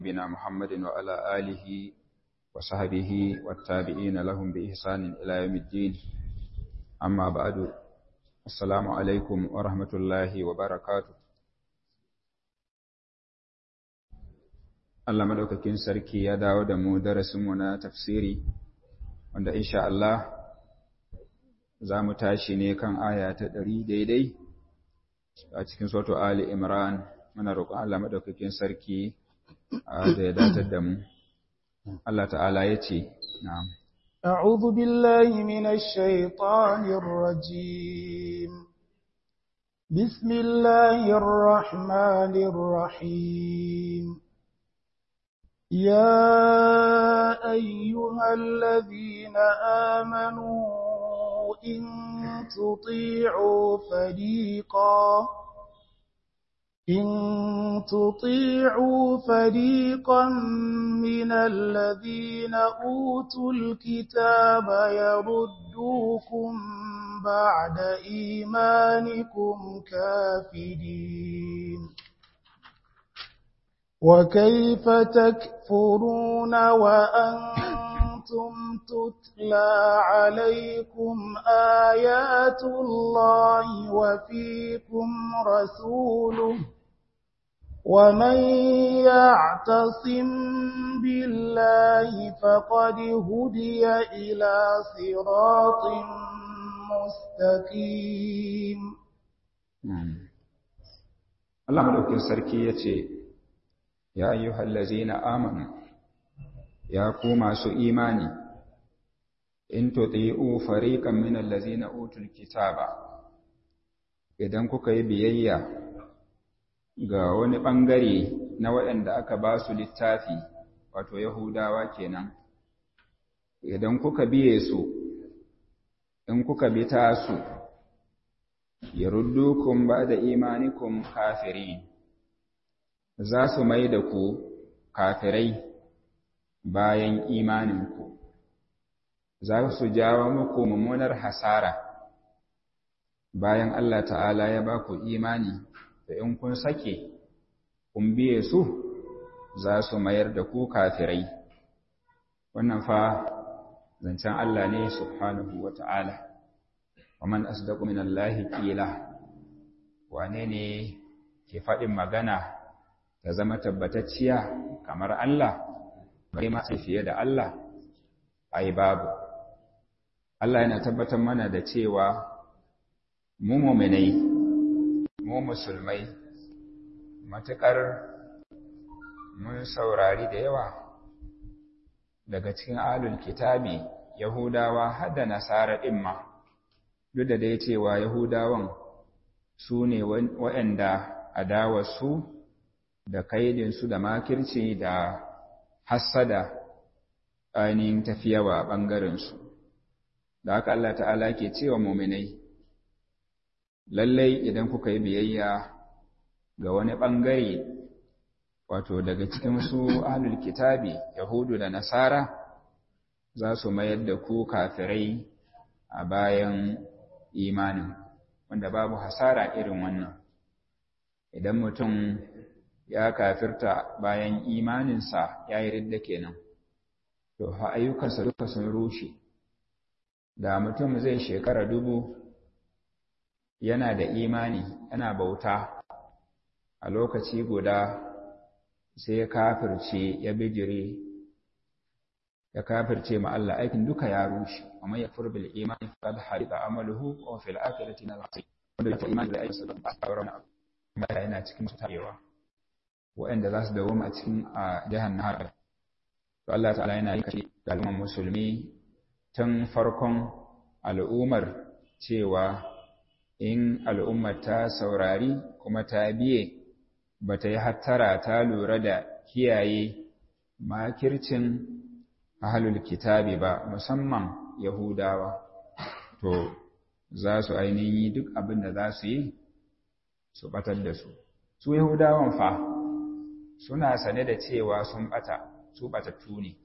نبينا محمد وعلى آله وصحبه والتابعين لهم بإحسان إلى يوم الدين أما بعد السلام عليكم ورحمة الله وبركاته Allah madaukakin sarki ya dawo da mu darasinmu na tafsiri wanda insha Allah za mu tashi ne kan aya ta ɗari daidai a cikin soto Ali Imran muna roƙon Allah madaukakin sarki da ya datar da mu Allah ta'ala ya ce na'am أعوذ بالله من الشيطان الرجيم بسم الله الرحمن الرحيم يا أيها الذين آمنوا إن تطيعوا فريقا إن تطيعوا فريقا من الذين أوتوا الكتاب يردوكم بعد إيمانكم كافرين وكيف تكفرون وأنتم تتلى عليكم آيات الله وفيكم رسوله ومن يعتصم بالله فقد هدي إلى صراط مستقيم Allah madaukin sarki ya ce, Ya ayyuhal lazina amanu, ya ku masu imani, in tuti'u fariqan min allazina utul kitaba, idan kuka yi biyayya ga wani ɓangare na waɗanda aka ba su littafi, wato Yahudawa kenan, idan kuka biye su, in kuka bi ta su, yaruddukum ba da imanikum kafirin. za su mai da ku kafirai bayan imaninku, za su jawo muku mummunar hasara bayan Allah ta'ala ya ba ku imani da in kun sake, kun biye su za su mayar da ku kafirai. Wannan fa zancen Allah ne subhanahu wa ta'ala, wa man asdaqu min Allahi ƙila, wane ne ke faɗin magana ta zama tabbatacciya kamar Allah bai ma fiye da Allah ai babu Allah yana tabbatar mana da cewa mu mu'minai mu musulmai matukar mun saurari da yawa daga cikin alul kitabi yahudawa har da nasara din ma duk da dai cewa yahudawan su ne waɗanda adawarsu da kaidinsu da makirci da hassada ainihin tafiyawa a ɓangarensu da haka Allah ta'ala ke cewa muminai lallai idan kuka yi biyayya ga wani ɓangare wato daga cikin su ahlul kitabi yahudu da nasara za su mayar da ku kafirai a bayan imanin wanda babu hasara irin wannan idan mutum ya kafirta bayan imaninsa ya yi ridda kenan to ha ayyukansa duka sun rushe da mutum zai shekara dubu yana da imani yana bauta a lokaci guda sai ya kafirce ya bijire ya kafirce ma Allah aikin duka ya rushe amma ya furbil imani faqad harida amaluhu wa fil akhirati na wanda ya imani da aikinsa da ba yana cikin tarewa waɗanda za su dawoma a cikin a jihar Nahar. To Allah ta'ala yana yi kashe ga al'ummar musulmi tun farkon al'ummar cewa in al'ummar ta saurari kuma ta biye ba ta yi hattara ta lura da kiyaye makircin ahalul kitabi ba musamman Yahudawa. To za su ainihin yi duk abin da za su yi su batar da su. Su Yahudawan fa suna sane da cewa sun bata su batattu ne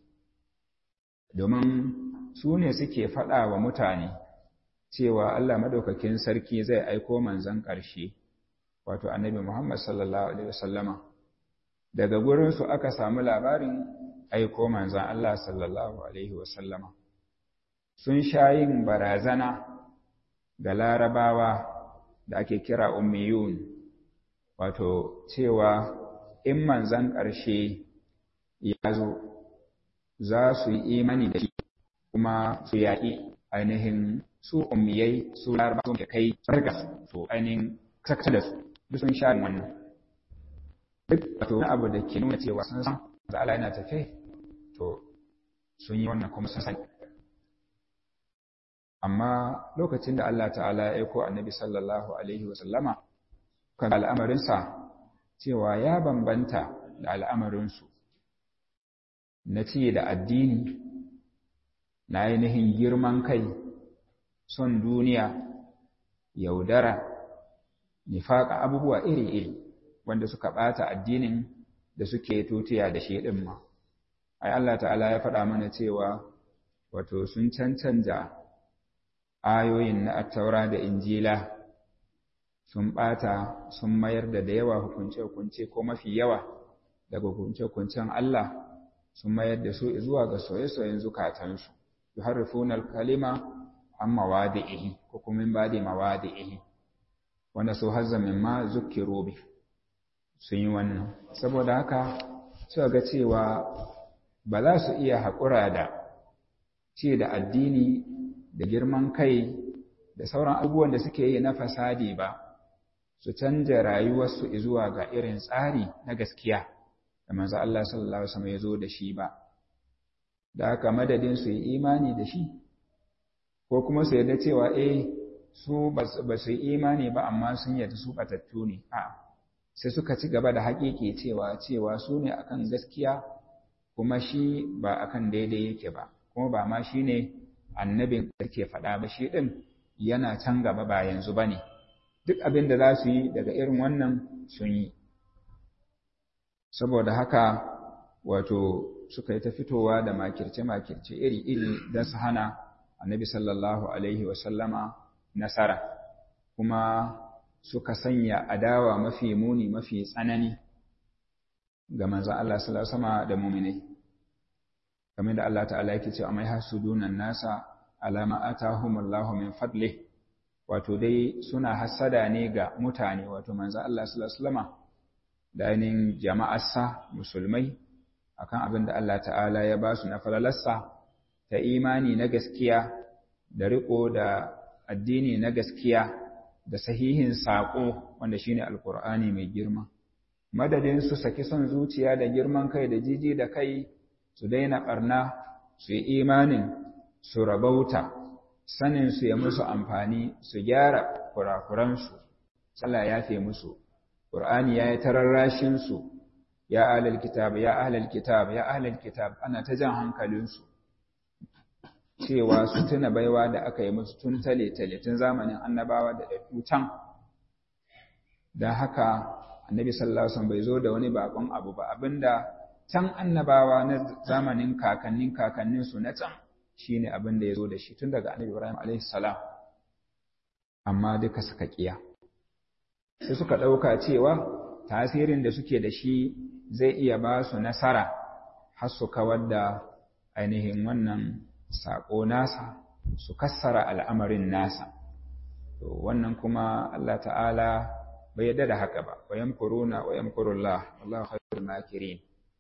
domin su ne suke faɗa wa mutane cewa Allah madaukakin sarki zai aiko manzon ƙarshe wato annabi Muhammad sallallahu alaihi wasallama daga gurinsu aka samu labarin aiko manzan Allah sallallahu Alaihi wasallama sun sha yin barazana ga larabawa da ake kira ummiyun wato cewa in manzan ƙarshe ya zo za su yi imani da shi kuma su yaƙi ainihin su ummiyai su larabawa da kai sarga su ainihin sakta da su duk sun sha wannan duk wato abu da ke nuna cewa sun san da Allah yana tafe to sun yi wannan kuma sun sani amma lokacin da Allah ta'ala ya aiko annabi sallallahu alaihi wasallama kan al'amarinsa cewa ya bambanta da al'amarinsu na ci da addini na ainihin girman kai son duniya yaudara nifaƙa abubuwa iri-iri wanda suka ɓata addinin da suke tutiya da shi ɗin ma ai Allah ta'ala ya faɗa mana cewa wato sun cancanta ayoyin na attaura da injila sun ɓata sun mayar da da yawa hukunce-hukunce ko mafi yawa daga hukunce-hukuncen Allah sun mayar da su zuwa ga soye-soyen zukatansu yuharrifuna al-kalima an mawadi'ihi ko kuma min ba'di mawadi'ihi wanda su hazza min ma zukkiru bi sun yi wannan saboda haka suka ga cewa ba za su iya haƙura da ce da addini da girman kai da sauran abubuwan da suke yi na fasadi ba su canja rayuwarsu zuwa ga irin tsari na gaskiya da manzo Allah sallallahu alaihi wasallam ya zo da shi ba da haka madadin su yi imani da shi ko kuma su yarda cewa eh su ba su yi imani ba amma sun yarda su batattu ne a sai suka ci gaba da haƙiƙi cewa cewa su ne akan gaskiya kuma shi ba akan daidai yake ba kuma ba ma shi ne annabin da ke faɗa ba shi ɗin yana can gaba ba yanzu ba ne duk abin da za su yi daga irin wannan sun yi saboda haka wato suka yi ta fitowa da makirce-makirce iri-iri don su hana annabi sallallahu alaihi wasallama nasara kuma suka sanya adawa mafi muni mafi tsanani ga manzan Allah sallallahu alaihi da muminai kamar da Allah ta'ala yake cewa mai hasudunan nasa alama atahumullahu min fadlih wato dai suna hasada ne ga mutane wato manzan Allah sallallahu alaihi da ainihin jama'arsa musulmai akan abin da Allah ta'ala ya ba su na falalarsa ta imani na gaskiya da riko da addini na gaskiya da sahihin saƙo wanda shine alkur'ani mai girma madadin su saki son zuciya da girman kai da jiji da kai su daina ɓarna su yi imanin su rabauta sanin su ya musu amfani su gyara kurakuransu Allah ya fi musu Qur'ani ya yi tararrashin su ya ahlal kitab ya ahlal kitab ya ahlal kitab ana ta jan hankalinsu cewa su tuna baiwa da aka yi musu tun tale-tale tun zamanin annabawa da ɗaɗɗu can don haka annabi sallallahu alaihi bai zo da wani bakon abu ba abinda can annabawa na zamanin kakannin kakannin su na can shine abin da ya zo da shi tun daga annabi ibrahim alaihi salam amma duka suka kiya sai suka ɗauka cewa tasirin da suke da shi zai iya ba su nasara har su kawar da ainihin wannan saƙo nasa su kassara al'amarin nasa. To, wannan kuma Allah ta'ala bai yadda da haka ba, wayan kuruna, wayan kurullah, Allah khairul makirin.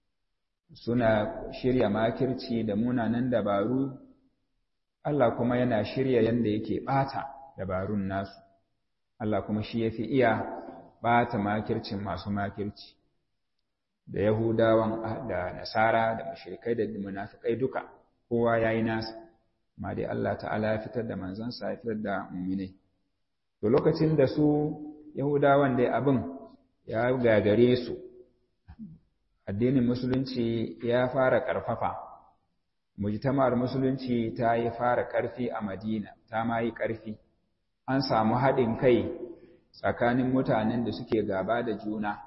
Suna shirya makirci da munanan dabaru, Allah kuma yana shirya yadda yake ɓata dabarun nasu. Allah kuma shi ya fi iya ɓata makircin masu makirci. Da Yahudawan da Nasara da mashirikai da munafikai duka. kowa ya yi nasa, ma dai Allah ta'ala ya fitar da manzansa ya fitar da muminai. To lokacin da su Yahudawan dai abin ya gagare su, addinin musulunci ya fara ƙarfafa, mujtama'ar musulunci ta yi fara ƙarfi a Madina, ta ma yi ƙarfi, an samu haɗin kai tsakanin mutanen da suke gaba da juna,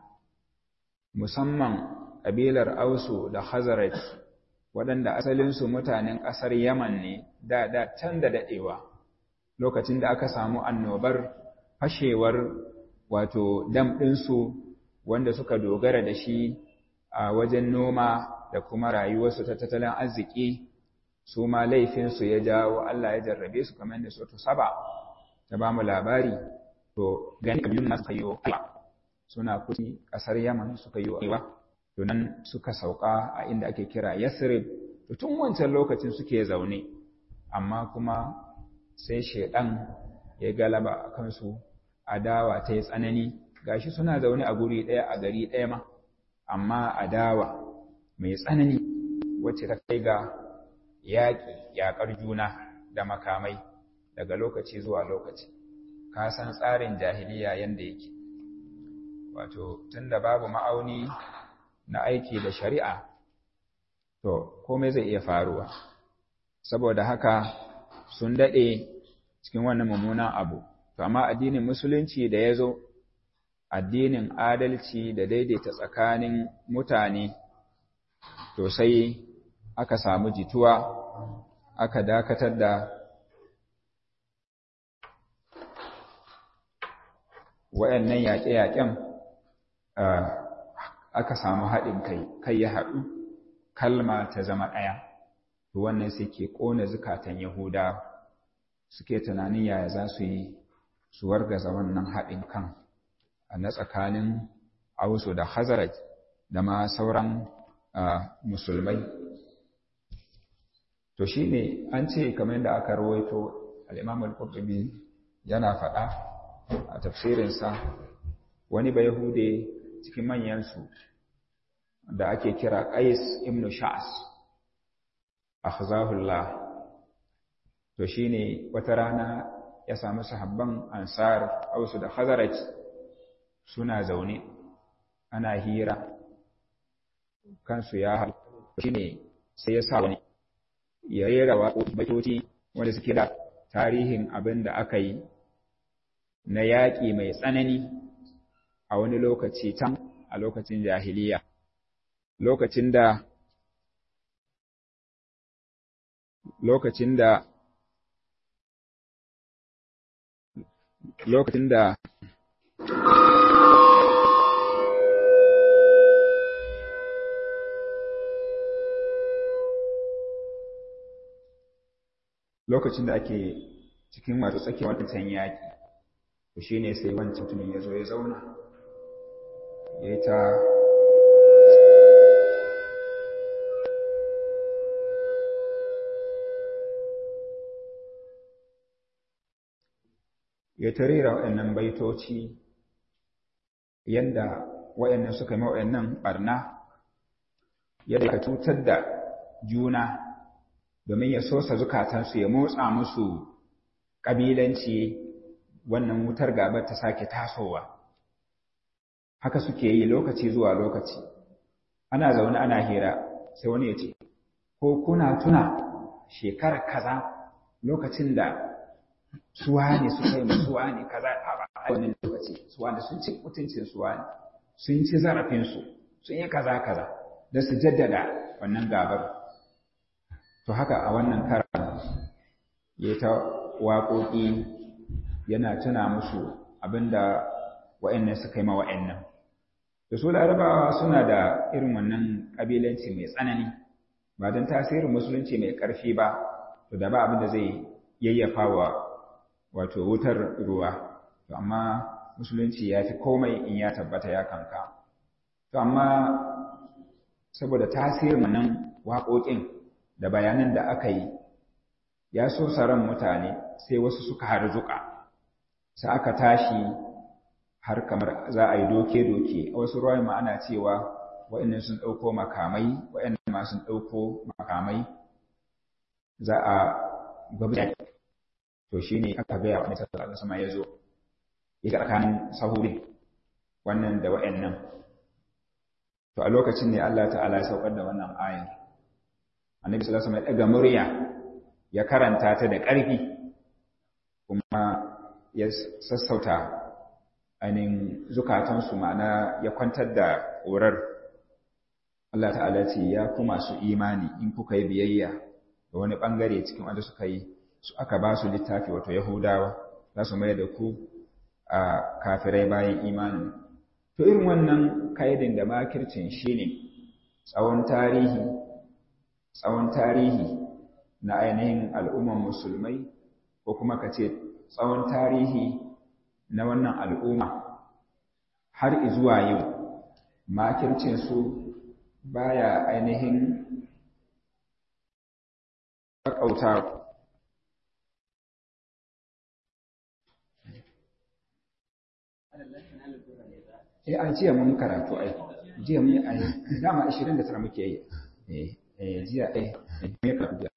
musamman ƙabilar Ausu da Khazaraj waɗanda asalinsu mutanen ƙasar Yaman ne da da can da daɗewa lokacin da aka samu annobar fashewar wato dam ɗinsu wanda suka dogara da shi a wajen noma da kuma rayuwarsu ta tattalin arziki su ma laifinsu ya jawo Allah ya jarrabe su kamar da soto saba ta ba mu labari to gani kabilun nasu suka yi wa suna kusi ƙasar yaman suka yi wa to nan suka sauka a inda ake kira yasrib to tun wancan lokacin suke zaune amma kuma sai shaidan ya galaba a kansu adawa ta yi tsanani gashi suna zaune a guri ɗaya a gari ɗaya ma amma adawa mai tsanani wacce ta kai ga yaƙi yaƙar juna da makamai daga lokaci zuwa lokaci ka san tsarin jahiliya yanda yake wato tunda babu ma'auni na aiki da shari'a to komai zai iya faruwa saboda haka sun daɗe cikin wannan mummunan abu to amma addinin musulunci da ya zo addinin adalci da daidaita tsakanin mutane to sai aka samu jituwa aka dakatar da wayannan yaƙe-yaƙen aka samu haɗin kai kai ya haɗu kalma ta zama ɗaya to wannan sai ke ƙona zukatan yahuda suke tunanin yaya za su yi su wargaza wannan haɗin kan na tsakanin ausu da hazaraj da ma sauran musulmai to shi ne an ce kamar yadda aka rawaito al'imam al-qurtubi yana faɗa a tafsirinsa wani bai hude cikin manyansu da ake kira qais ibn sha'as akhzahullah to shine wata rana ya samu sahabban ansar ausu da khazaraj suna zaune ana hira kansu ya haɗu shine sai ya sa wani ya rera waƙoƙi baitoci wanda suke da tarihin abin da aka yi na yaƙi mai tsanani a wani lokaci can a lokacin jahiliya lokacin da lokacin da lokacin da lokacin da ake cikin wato tsakiyar wancan yaƙi to shi ne sai wancan mutumin ya zo ya zauna ya yi ta ya ta rera waɗannan baitoci yadda waɗannan suka yi waɗannan ɓarna yadda ka cutar da juna domin ya sosa zukatansu ya motsa musu ƙabilanci wannan wutar gabar ta sake tasowa haka suke yi lokaci zuwa lokaci ana zaune ana hira sai wani ya ce ko kuna tuna shekarar kaza lokacin da suwa ne suka yi suwa ne kaza a wannan lokaci suwa ne sun ci mutuncin suwa ne sun ci zarafinsu sun yi kaza kaza da su jaddada wannan gabar to haka a wannan karan ya ta waƙoƙi yana tuna musu abinda wa'annan suka yi ma wa'annan da su larabawa suna da irin wannan ƙabilanci mai tsanani ba don tasirin musulunci mai ƙarfi ba to da ba abin da zai yayyafa wa wato wutar ruwa to amma musulunci ya fi komai in ya tabbata ya kanka to amma saboda tasirin wannan waƙoƙin da bayanan da aka yi ya so ran mutane sai wasu suka harzuka sai aka tashi har kamar za a yi doke-doke a wasu ruwa ma ana cewa wa'annan sun ɗauko makamai wa'annan ma sun ɗauko makamai za a gwabta to shi ne aka gaya wa annabi sallallahu sama ya zo ya tsakanin sahuri wannan da wa'annan to a lokacin ne Allah ta'ala ya saukar da wannan ayan annabi sallallahu alaihi wasallam ya daga murya ya karanta ta da ƙarfi kuma ya sassauta ainihin zukatansu ma'ana ya kwantar da ƙorar Allah ta'ala ce ya ku masu imani in kuka yi biyayya da wani ɓangare cikin wanda suka yi su aka ba su littafi wato yahudawa za su mai da ku a kafirai bayan imani to irin wannan kaidin da makircin shi ne tsawon tarihi tsawon tarihi na ainihin al'umman musulmai ko kuma ka ce tsawon tarihi na wannan al'umma har zuwa yau makircinsu baya ainihin ƙaƙauta eh an jiya mun karatu ai jiya mun ai dama 29 muke yi eh eh jiya eh me ka jiya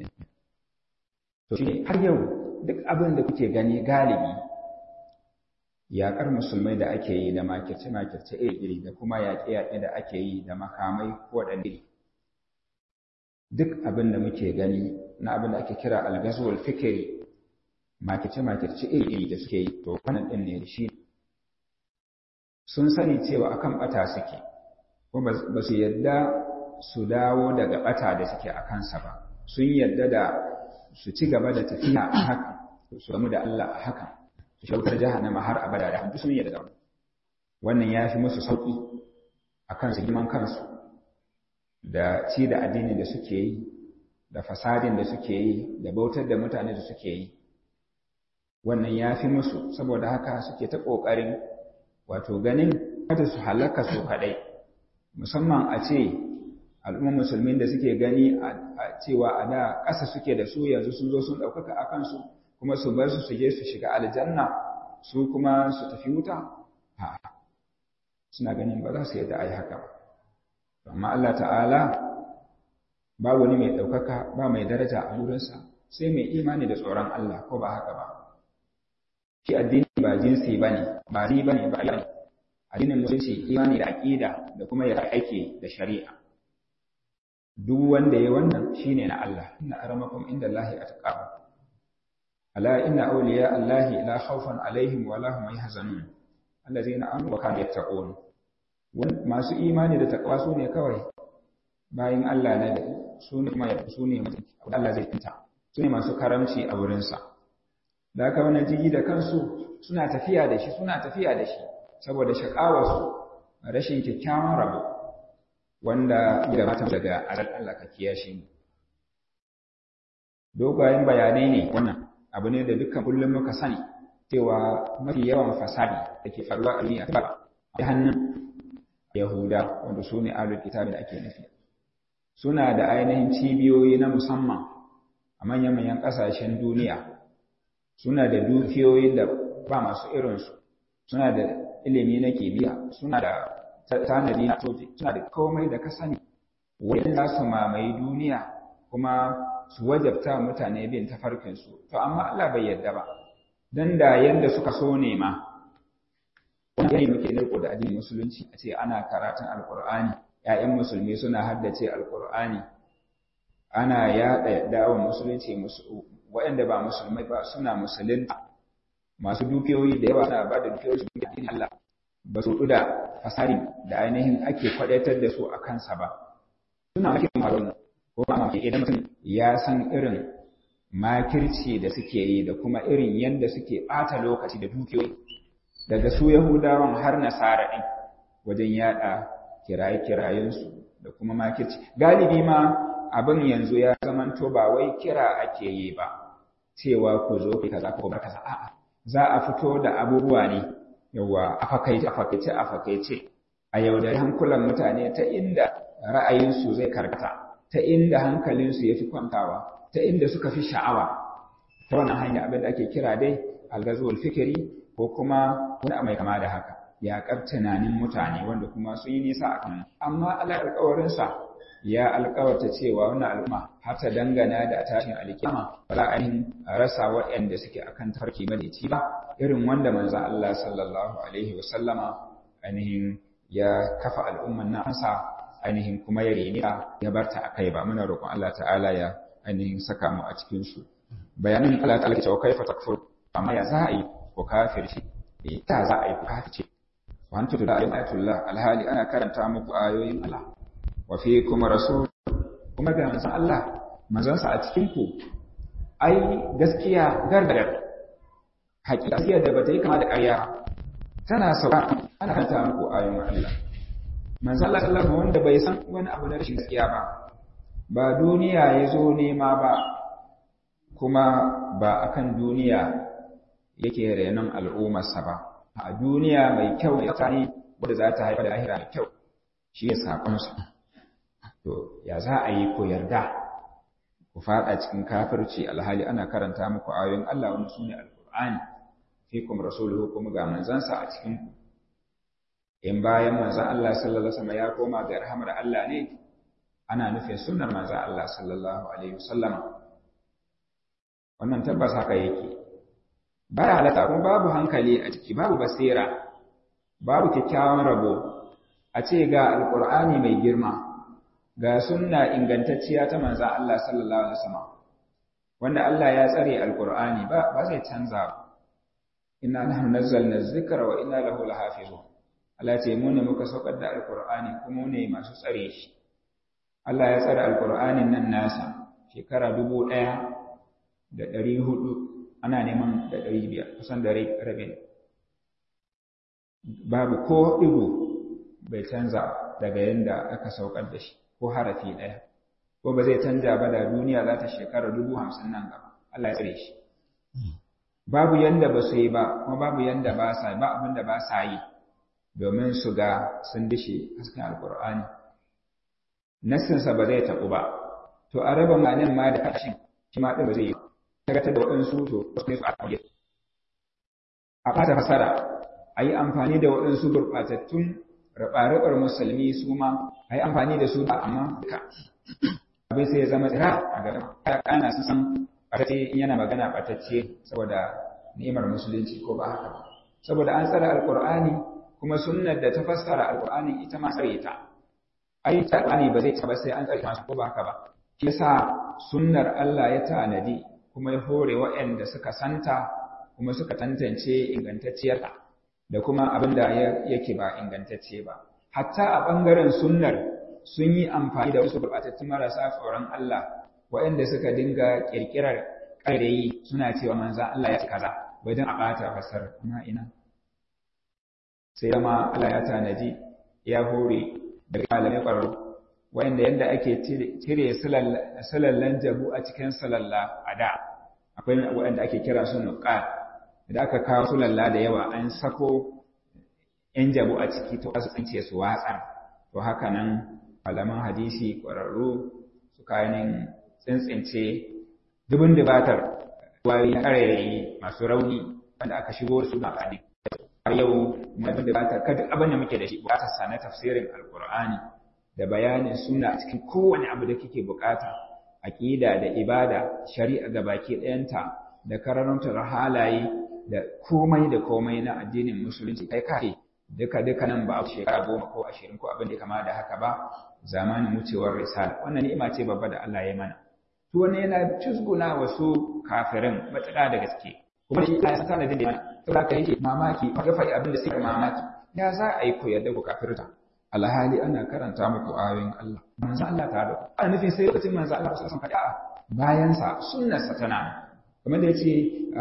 to shi har yau duk abin da kuke gani galibi yaƙar musulmai da ake yi da makirce makirce iri da kuma yaƙe yaƙe da ake yi da makamai ko iri duk abin da muke gani na abin da ake kira algazwul fikri makirce makirce iri da suke yi to wannan din ne shi sun sani cewa akan bata suke kuma ba su yadda su dawo daga bata da suke a kansa ba sun yadda da su ci gaba da tafiya a haka su gamu da Allah a haka su shautar jahannama har abada da hannu sun yadda da wannan ya fi musu sauƙi a kan su girman kansu da ci da addini da suke yi da fasadin da suke yi da bautar da mutane da suke yi wannan ya fi musu saboda haka suke ta ƙoƙarin wato ganin kada su halaka su kadai musamman a ce al'ummar musulmin da suke gani a cewa a da ƙasa suke da su yanzu sun zo sun ɗaukaka a kansu kuma su bar su su je su shiga aljanna su kuma su tafi wuta a suna ganin ba za su yadda a yi haka ba amma Allah ta'ala ba wani mai ɗaukaka ba mai daraja a wurinsa sai mai imani da tsoron Allah ko ba haka ba shi addini ba jinsi ba ne ba ri ba ne ba ne addinin musulunci imani da aƙida da kuma ya aiki da shari'a duk wanda ya wannan shine na Allah inna aramakum inda Allahi atqakum ala inna awliya Allahi la khawfun alaihim wa la hum yahzanun allazina amanu wa kanu yattaqun masu imani da taqwa su ne kawai bayin Allah ne su ne kuma su ne Allah zai tinta su ne masu karamci a wurinsa da haka wannan jigi da kansu suna tafiya da shi suna tafiya da shi saboda shakawarsu rashin kyakkyawan rabo wanda ya mata daga aral Allah ka kiyashe mu dogayen bayanai ne wannan abu ne da dukkan kullum muka sani cewa mafi yawan fasadi da ke faruwa a duniya ta hannun yahuda wanda su ne alul kitabi da ake nufi suna da ainihin cibiyoyi na musamman a manyan-manyan ƙasashen duniya suna da dukiyoyin da ba masu irinsu suna da ilimi na kimiyya suna da tanadi na soji suna da komai da ka sani wajen za su mamaye duniya kuma su wajabta mutane bin tafarkinsu to amma Allah bai yarda ba dan da yanda suka so ne ma wani yayi muke riko da addinin musulunci a ce ana karatun alqur'ani ƴaƴan musulmi suna haddace alqur'ani ana yaɗa dawon musulunci waɗanda ba musulmai ba suna musulunta masu dukiyoyi da yawa suna ba da dukiyoyi su ga addinin Allah ba su da fasari da ainihin ake kwadaitar da su a kansa ba suna makin maron ko ba ma idan mutum ya san irin makirci da suke yi da kuma irin yadda suke ɓata lokaci da dukiyoyi daga su yahudawan har nasara ɗin wajen yaɗa kiraye-kirayensu da kuma makirci galibi ma abin yanzu ya zamanto ba wai kira ake yi ba cewa ku zo ku kaza ko ba kaza a'a za a fito da abubuwa ne yawa a fakaice a fakaice a fakaice a yaudari hankulan mutane ta inda ra'ayinsu zai karkata ta inda hankalinsu ya fi kwantawa ta inda suka fi sha'awa ta wannan hanya abin da ake kira dai algazul fikiri ko kuma wani mai kama da haka yaƙar tunanin mutane wanda kuma sun yi nisa a kan amma Allah alƙawarinsa ya alƙawarta cewa wannan al'umma har ta dangana da tashin alkiyama ba za a yin rasa waɗanda suke akan tafarki madaidaici ba irin wanda manzo Allah sallallahu alaihi wasallama ainihin ya kafa al'umman nan sa ainihin kuma ya rene ya barta akai ba muna roƙon Allah ta'ala ya ainihin saka mu a cikin su bayanin Allah ta'ala cewa kaifa takfur amma ya za a yi ko kafirci eh ta za a yi ko kafirci wa antu da ayatullah alhali ana karanta muku ayoyin Allah wa fiikum rasul kuma ga manzon Allah manzon sa a cikin ku ai gaskiya gargadar hakika da bata yi kama da ƙarya tana sauka ana karanta muku ayoyin Allah manzo Allah sallallahu alaihi wanda bai san wani abu na rashin gaskiya ba ba duniya ya zo nema ba kuma ba akan duniya yake renon al'ummarsa ba a duniya mai kyau ya tsani wadda za ta haifar da lahira mai kyau shi ya saƙonsa to ya za a yi ko yarda ku faɗa cikin kafirci alhali ana karanta muku ayoyin Allah wani su ne alƙur'ani fikum rasuluhu kuma ga manzansa a cikin ku in bayan manzan Allah sallallahu alaihi wasallam ya koma ga rahamar Allah ne ana nufin sunnar manzan Allah sallallahu alaihi wasallam wannan tabbas haka yake baya halatta kuma babu hankali a ciki babu basira babu kyakkyawan rabo a ce ga alqur'ani mai girma ga sunna ingantacciya ta manzan Allah sallallahu alaihi wasallam wanda Allah ya tsare alqur'ani ba ba zai canza ba inna nahnu nazzalna dhikra wa inna lahu lahafizun Allah ce mu ne muka saukar da alqur'ani kuma mu ne masu tsare shi Allah ya tsare alqur'anin nan nasa shekara dubu ɗaya da ɗari hudu ana neman da ɗari biyar kusan da rabin babu ko ɗigo bai canza daga yadda aka saukar da shi ko harafi ɗaya ko ba zai canja ba da duniya za ta shekara dubu hamsin nan gaba Allah ya tsare shi babu yanda ba su yi ba kuma babu yanda ba sa ba abin da ba sa yi domin su ga sun dishe hasken alkur'ani nassinsa ba zai taɓu ba to a raba malin ma da kashin shi ma ɗin ba zai yi tagatar da waɗansu to ne su a ƙauye a ɓata fasara a yi amfani da waɗansu gurɓatattun raɓa-raɓar musulmi su ma a yi amfani da su ba amma duka abin sai ya zama tsira a gaba ya ƙana su san ɓatacce in yana magana ɓatacce saboda ni'imar musulunci ko ba haka ba saboda an tsara alƙur'ani kuma sunnar da ta fassara alƙur'ani ita ma tsare ta ai ta ba zai ta ba sai an tsare ta ko ba haka ba shi yasa sunnar Allah ya tanadi kuma ya hore waɗanda suka santa kuma suka tantance ingantacciyarta da kuma abin da yake ba ingantacce ba hatta a ɓangaren sunnar sun yi amfani da wasu gurɓatattun marasa tsoron Allah waɗanda suka dinga ƙirƙirar ƙarairayi suna cewa manzan Allah ya ci kaza bai don a ɓata fasar amma ina sai zama Allah ya tanaji ya hore daga malamai ƙwararru wanda yadda ake cire salallan jabu a cikin salalla a da akwai waɗanda ake kira su nuƙa da aka kawo sulalla da yawa an sako ‘yan jabu a ciki to su tsince su watsar to haka nan malaman hadisi ƙwararru su kayanin tsintsince dubin dubatar wari na ƙarairayi masu rauni wanda aka shigo da su na ƙadi har yau dubin dubatar kada abin da muke da shi buƙatar sa na tafsirin alƙur'ani da bayanin suna a cikin kowane abu da kike bukata aqida da ibada shari'a ga baki ɗayanta da karantar halaye da komai da komai na addinin musulunci kai kai duka duka nan ba a shekara goma ko ashirin ko abin da kama da haka ba zamanin wucewar risala wannan ni'ima ce babba da Allah ya mana to wannan yana cizguna wasu kafirin matuƙa da gaske kuma shi ya san sanadin da saboda kai yake mamaki ba ga faɗi abin da suke mamaki ya za a yi koyar da ku kafirta alhali ana karanta muku ayoyin Allah manzo Allah ta da ana nufin sai lokacin manzo Allah sallallahu alaihi wasallam bayan sa sunnarsa tana kamar da yace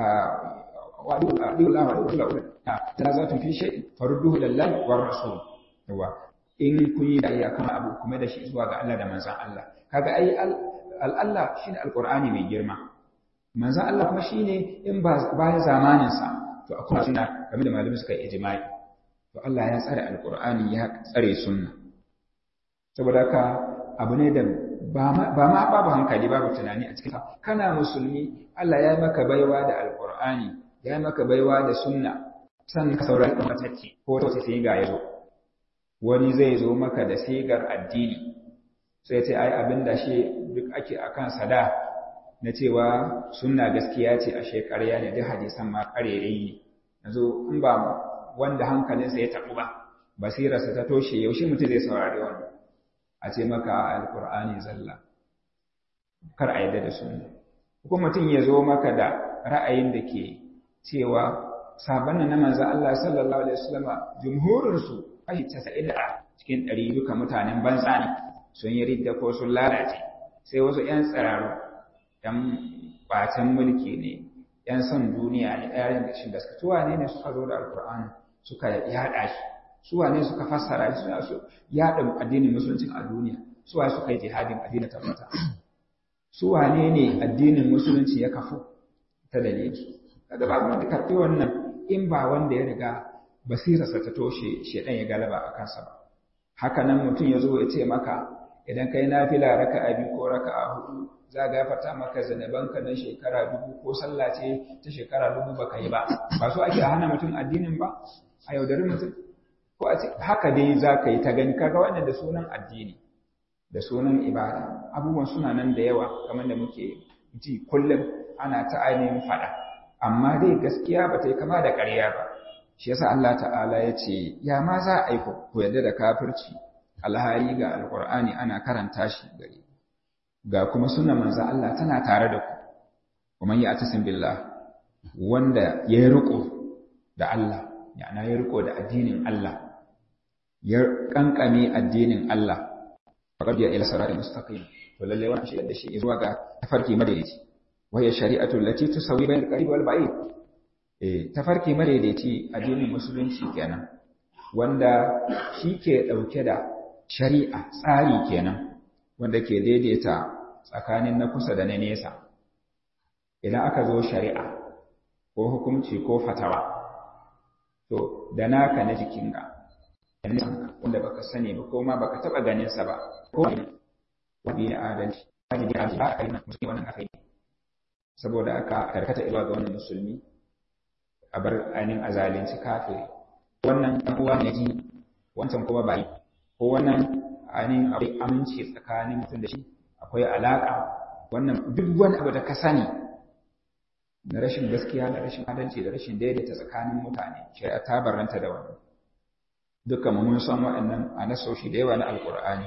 wa adu adu la wa adu la ta za ta fi shay farudduhu lillahi war rasul yawa in kun yi dai akan abu kuma da shi zuwa ga Allah da manzon Allah kaga ai al-Allah shine alqur'ani mai girma manzon Allah kuma shine in ba bayan zamanin sa to akwai sunna kamar da malamai suka yi ijma'i to Allah ya tsare alkur'ani ya tsare sunna saboda haka abu ne da ba ma babu hankali babu tunani a cikin kana musulmi Allah ya maka baiwa da alkur'ani ya maka baiwa da sunna san ka saurari kan matacce ko ta sai ga yazo wani zai zo maka da sigar addini sai ce ai abin da shi duk ake akan sada na cewa sunna gaskiya ce a shekarya ne duk hadisan ma karerai ne yanzu in ba wanda hankalinsa ya taɓu ba basirarsa ta toshe yaushe mutum zai saurari wannan a ce maka alkur'ani zalla kar a yadda da sunna ko mutum ya zo maka da ra'ayin da ke cewa sabon na manzo Allah sallallahu alaihi wasallam jumhurin su kashi 90 cikin 100 duka mutanen banza ne sun yi ridda ko sun lalace sai wasu ƴan tsiraru ƴan bacin mulki ne ƴan son duniya ne ɗayan da shi da suka tuwa ne ne suka zo da alkur'ani suka yaɗa shi su wane suka fassara suna so yaɗa addinin musulunci a duniya su wane suka yi jihadin addinin tabbata su wane ne addinin musulunci ya kafu ta dalili kada ba wanda karɓi wannan in ba wanda ya riga basirarsa ta toshe shedan ya galaba a kansa ba haka nan mutum ya zo ya ce maka idan kai nafila raka'a biyu ko raka'a hudu za ga fata maka zanabanka na shekara dubu ko sallah ce ta shekara dubu baka yi ba ba so ake hana mutum addinin ba a yaudari mutum ko a ce haka dai za ka yi ta gani kaga wannan da sunan addini da sunan ibada abubuwan suna nan da yawa kamar da muke ji kullum ana ta ainihin faɗa amma dai gaskiya ba ta yi kama da ƙarya ba shi yasa Allah ta'ala ya ce ya ma za a yi ku yarda da kafirci alhari ga alƙur'ani ana karanta shi gare ga kuma sunan manzan Allah tana tare da ku kuma yi atasin billah wanda ya riko da Allah yana ya riko da addinin Allah ya kankame addinin Allah faqad ya ila siratal mustaqim to lalle wannan shi da shi zuwa ga tafarki madaidaici waya shari'atu allati tusawi bainal qarib wal ba'id eh tafarki madaidaici addinin musulunci kenan wanda shi ke dauke da shari'a tsari kenan wanda ke daidaita tsakanin na kusa da na nesa idan aka zo shari'a ko hukunci ko fatawa to da naka na jikinka wanda baka sani ba ko ma baka taba ganin sa ba ko wani ne adalci wajibi a ba a yi musulmi wannan akai saboda aka karkata zuwa ga wannan musulmi a bar ainihin azalinci kafiri wannan ɗan uwa ne ji wancan kuma ba yi ko wannan ainihin akwai aminci tsakanin mutum da shi akwai alaƙa wannan duk wani abu da ka sani na rashin gaskiya da rashin adalci da rashin daidaita tsakanin mutane shari'a ta barranta da wannan dukkan mun san waɗannan a nasoshi da yawa na alƙur'ani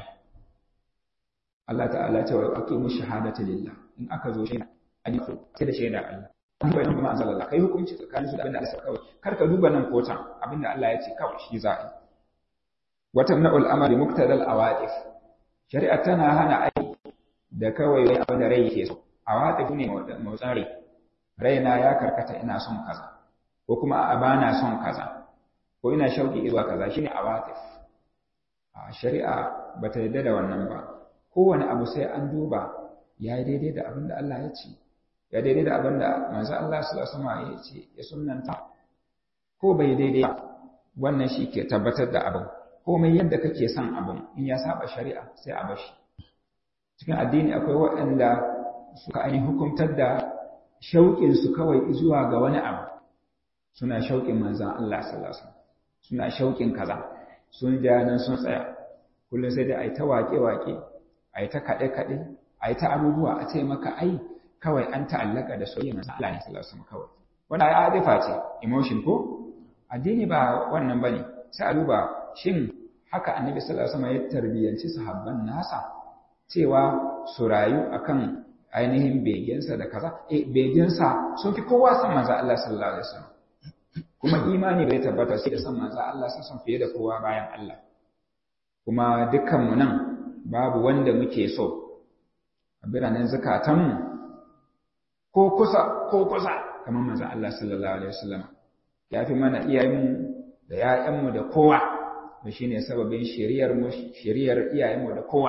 Allah ta'ala ce wa aqimu shahadata lillah in aka zo shi an yi sai da shaida Allah an bayyana kuma an zalala kai hukunci tsakanin su da abinda Allah ya kawai kar ka duba nan kotan abinda Allah ya ce kawai shi za a yi watamna'ul amali muqtadal awatif shari'a tana hana aiki da kawai wai abin da rai yake so awatif ne motsin rai raina ya karkata ina son kaza ko kuma a bana son kaza ko ina shauki zuwa kaza shine awatif a shari'a bata yarda da wannan ba kowane abu sai an duba ya yi daidai da abin da Allah ya ce ya daidai da abin da manzo Allah sallallahu alaihi wasallam ya ce ya sunnanta ko bai daidai wannan shi ke tabbatar da abin komai yadda kake son abin in ya saba shari'a sai a bashi cikin addini akwai waɗanda suka ainihin hukumtar da shauƙin su kawai zuwa ga wani abu suna shauƙin manzon Allah sallallahu alaihi wasallam suna shauƙin kaza sun ja nan sun tsaya kullum sai dai a yi ta waƙe-waƙe a yi ta kaɗe-kaɗe a yi ta abubuwa a ce maka ai kawai an ta'allaka da soyayya manzon Allah ne sallallahu alaihi wasallam kawai wannan ai adifa ce emotion ko addini ba wannan bane sai a duba shin haka annabi sallallahu alaihi wasallam ya tarbiyanci sahabban nasa cewa su rayu akan ainihin begensa da kaza eh begensa sun fi kowa san manzo Allah sallallahu alaihi wasallam kuma imani bai tabbata sai da san manzo Allah sallallahu fiye da kowa bayan Allah kuma dukkan mu nan babu wanda muke so a biranen zakatanmu ko kusa ko kusa kamar manzo Allah sallallahu alaihi wasallam ya fi mana iyayenmu da ‘ya'yanmu da kowa da shi ne sababin shiriyar iyayenmu da kowa.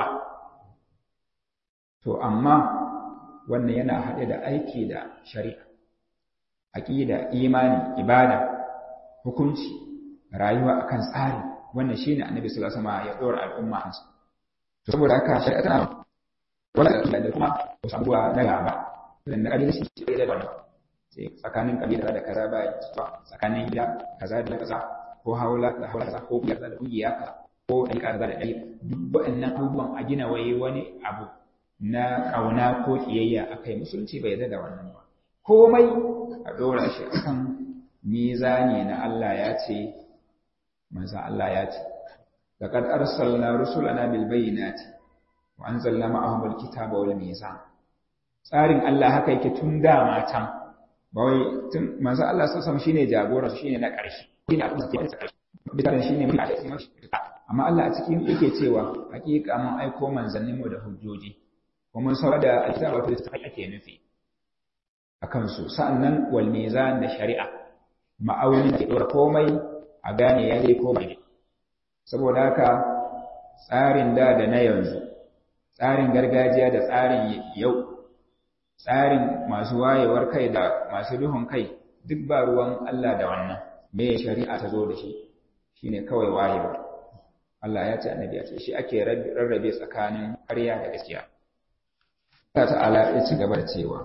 To, amma wannan yana haɗe da aiki da shari'a, aƙida, imani, ibada, hukunci, rayuwa akan tsari, wannan shi ne annabi sallallahu alaihi ya ɗora al'umma hansu. To, saboda haka shari'a tana wala da kuma wasu abubuwa na gaba, da na ƙabilin shi da wannan. tsakanin kabila da kaza ba tsakanin gida kaza da kaza ko haula da haula kaza ko kaza da kungiya kaza ko ɗan kaza da ɗai duk waɗannan abubuwan a gina waye wani abu na ƙauna ko ƙiyayya akai musulunci bai yarda da wannan ba komai a ɗora shi akan mizani na Allah ya ce manzo Allah ya ce laqad arsalna rusulana bil bayyinati wa anzalna ma'ahum al kitaba wal mizan tsarin Allah haka yake tun da can ba wai tun manzo Allah sallallahu alaihi shine jagora shine na ƙarshe shine abin da ke ƙarshe bidan shine mai aiki amma Allah a cikin yake cewa hakika mun aiko manzannin mu da hujjoji kuma mun saurara da alkitabu wato da ake nufi akan su sa'annan wal mizan da shari'a ma'aunin ke dora komai a gane ya dai ko bai saboda haka tsarin da da na yanzu tsarin gargajiya da tsarin yau tsarin masu wayewar kai da masu duhun kai duk ba ruwan Allah da wannan me shari'a ta zo da shi shine kawai wayewa Allah ya ce annabi ya ce shi ake rarrabe tsakanin ƙarya da gaskiya Allah ta'ala ya ci gaba da cewa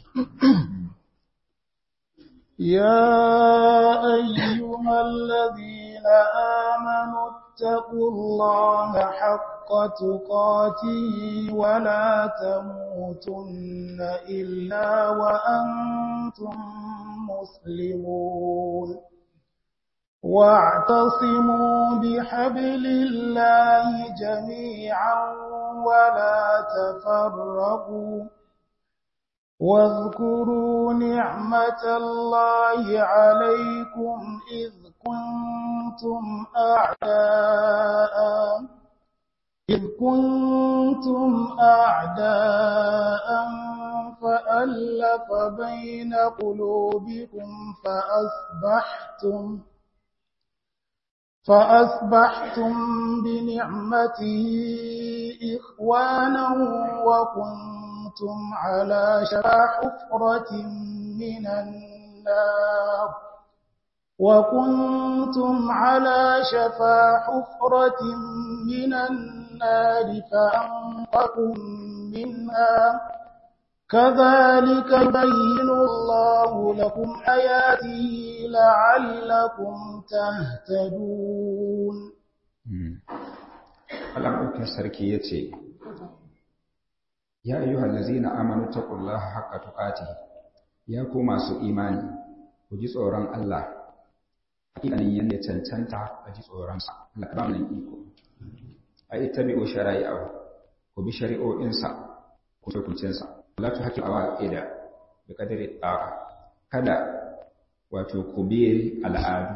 يا أيها الذين آمنوا اتقوا الله حق تقاته ولا تموتن إلا وأنتم مسلمون واعتصموا بحبل الله جميعا ولا تفرقوا واذكروا نعمة الله عليكم إذ كنتم أعداء إذ كنتم أعداء فألف بين قلوبكم فأصبحتم فأصبحتم بنعمته إخوانا وكنتم على شفا حفرة من النار وكنتم على شفا حفرة من النار فأنقكم منها كذلك يبين الله لكم آياته لعلكم تهتدون Allah ɗaukin sarki ya ce, Ya ayyuhal lazina amanu taqullaha haqqa tuqatihi ya ku masu imani ku ji tsoron Allah hakikanin yanda ya cancanta a ji tsoronsa Allah ba nan iko ai tabi'u shara'i'ahu ku bi shari'o'insa ku hukuncinsa la tu hakim awaqida bi qadri ta'a kada wato ku bi al'adu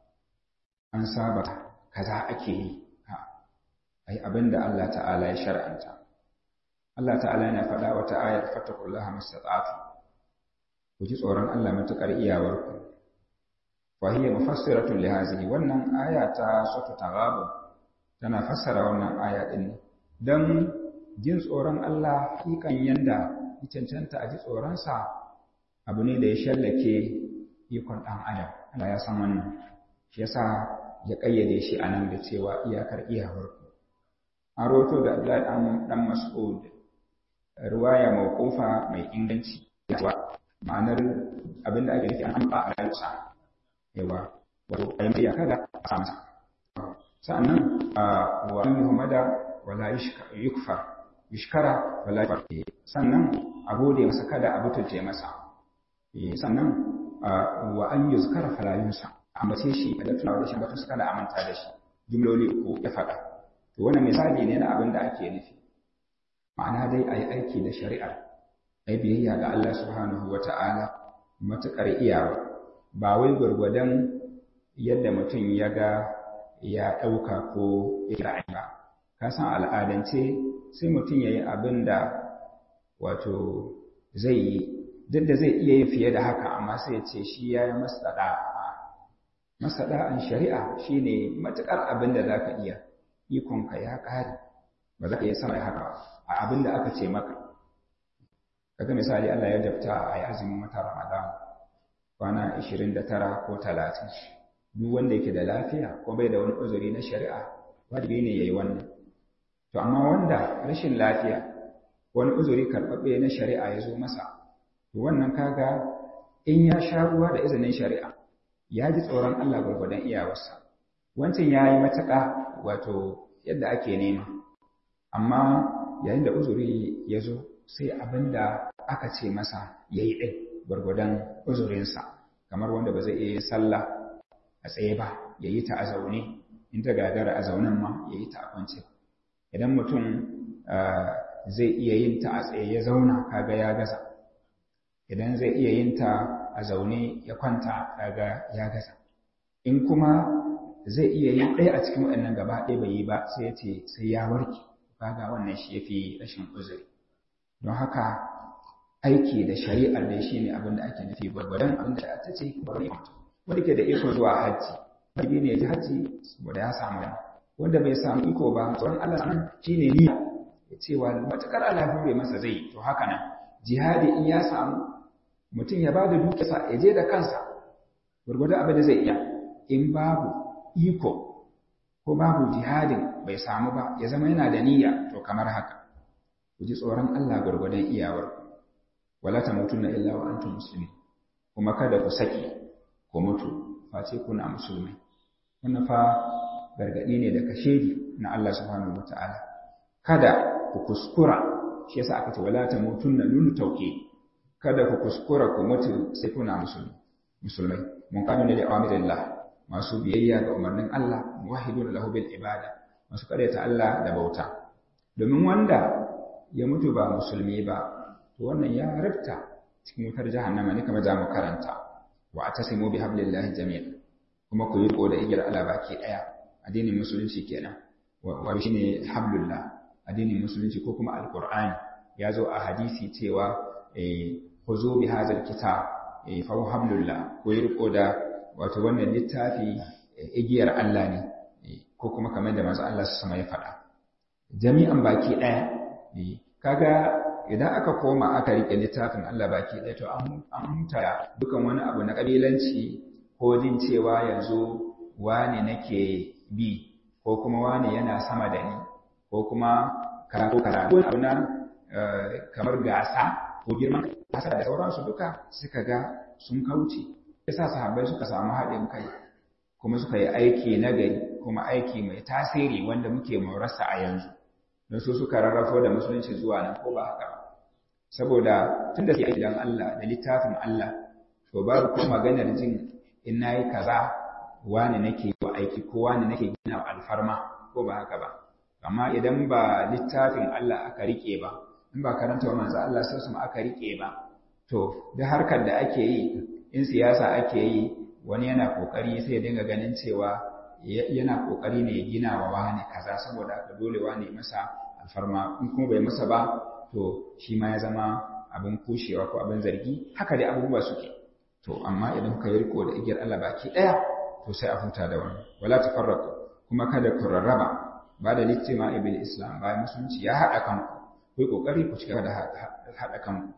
an saba kaza ake yi ai abinda Allah ta'ala ya shar'anta Allah ta'ala yana faɗa wata ayar fattakullaha mastata'tu ku ji tsoron Allah matukar iyawarku wa hiya mufassiratun li hadhihi wannan aya ta sura taghabun tana fassara wannan aya din dan jin tsoron Allah hakikan yanda ya cancanta a ji tsoron sa abu ne da ya shallake ikon dan adam Allah ya san wannan shi yasa ya kayyade shi anan da cewa iyakar iyawarku an roto da Abdullahi dan Mas'ud ruwaya mawqufa mai inganci yawa ma'anar abinda ake nufi an amba a rayuwa yawa wato ayin da kada a samu sa'annan wa an yuhmada wala yukfar yushkara wala yukfar sannan a gode masa kada a butulce masa sannan wa an yuzkara fala yunsa ambace shi da tunawa da shi ba su kada amanta da shi jumloli uku ya faɗa to wannan misali ne na abin da ake nufi ma'ana dai a yi aiki da shari'ar a yi biyayya ga Allah subhanahu wa ta'ala matuƙar iyawa ba wai gwargwadon yadda mutum ya ga ya ɗauka ko ya ra'ayi ba ka san al'adance sai mutum ya yi abin da wato zai yi duk da zai iya yin fiye da haka amma sai ya ce shi ya yi masaɗa'an shari'a shine matuƙar abin da za ka iya ikonka ya ƙare ba za ka iya sama haka a abin da aka ce maka kaga misali Allah ya jabta a yi azumin wata Ramadan kwana 29 ko 30 duk wanda yake da lafiya ko bai da wani uzuri na shari'a wajibi ne yayi wannan to amma wanda rashin lafiya wani uzuri karɓaɓɓe na shari'a ya zo masa to wannan kaga in ya sha ruwa da izinin shari'a ya ji tsoron Allah gwargwadon iyawarsa wancan ya yi matuƙa wato yadda ake nema amma yayin da uzuri ya zo sai abin da aka ce masa ya yi ɗin gwargwadon uzurinsa kamar wanda ba zai iya yin sallah a tsaye ba ya yi ta a zaune in ta gagara a zaunen ma ya yi ta a kwance idan mutum zai iya yin ta a tsaye ya zauna kaga ya gaza idan zai iya yin ta a zaune ya kwanta kaga ya gaza in kuma zai iya yin ɗaya a cikin waɗannan gaba ɗaya bai yi ba sai ya ce sai ya warke kaga wannan shi ya fi rashin uzuri don haka aiki da shari'ar da shi ne abin da ake nufi gwargwadon abin da ta ce wanda ke da iko zuwa hajji wajibi ne ya ji hajji saboda ya samu wanda bai samu iko ba tsoron Allah nan shine niyya ya ce wa matakar Allah hure masa zai to haka nan jihadi in ya samu mutum ya bada dukiyarsa ya je da kansa gurgurda abin da zai iya in babu iko ko babu jihadin bai samu ba ya zama yana da niyya to kamar haka ku ji tsoron Allah gurgurdan iyawar wala tamutunna illa wa antum muslimin kuma kada ku saki ku mutu face kuna musulmai wannan fa gargadi ne da kashedi na Allah subhanahu wataala kada ku kuskura shi yasa aka ce wala tamutunna nunu tauke kada ku kuskura ku mutu sai kuna musulmi musulmai mun kanu ne da awamirillah masu biyayya ga umarnin Allah muwahhidun lahu bil ibada masu karyata Allah da bauta domin wanda ya mutu ba musulmi ba to wannan ya rifta cikin wutar jahannama ne kamar zamu karanta wa atasimu bi hablillahi jami'an kuma ku yi da igiyar Allah baki daya addinin musulunci kenan wa shine hablullah addinin musulunci ko kuma alqur'ani ya zo a hadisi cewa eh khuzu bi hadzal kitab eh fa hablullah ku yi riko da wato wannan littafi igiyar Allah ne ko kuma kamar da manzo Allah sama ya faɗa jami'an baki daya kaga idan aka koma aka rike littafin Allah baki ɗaya to an huta dukan wani abu na ƙabilanci ko jin cewa yanzu wane nake bi ko kuma wane yana sama da ni ko kuma karatu karatu abu na kamar gasa ko girman kasa da sauransu duka suka ga sun kauce yasa sahabbai suka samu haɗin kai kuma suka yi aiki na gari kuma aiki mai tasiri wanda muke morarsa a yanzu don su suka rarrafo da musulunci zuwa nan ko ba haka ba saboda tun da suke gidan Allah da littafin Allah to babu ko maganar jin in nayi kaza wani nake wa aiki ko wani nake gina alfarma ko ba haka ba amma idan ba littafin Allah aka rike ba in ba karanta wa manzo Allah sai su aka rike ba to da harkar da ake yi in siyasa ake yi wani yana kokari sai ya dinga ganin cewa yana kokari ne ya gina wa wani kaza saboda haka dole wani masa alfarma in kuma bai masa ba to shi ma ya zama abin kushewa ko abin zargi haka dai abubuwa suke to amma idan kuka yi riko da igiyar Allah baki daya to sai a huta da wannan wala tafarraqu kuma kada ku rarraba ba da littima ibil islam bayan musulunci ya haɗa kanku ku yi kokari ku cigaba da haɗa kanku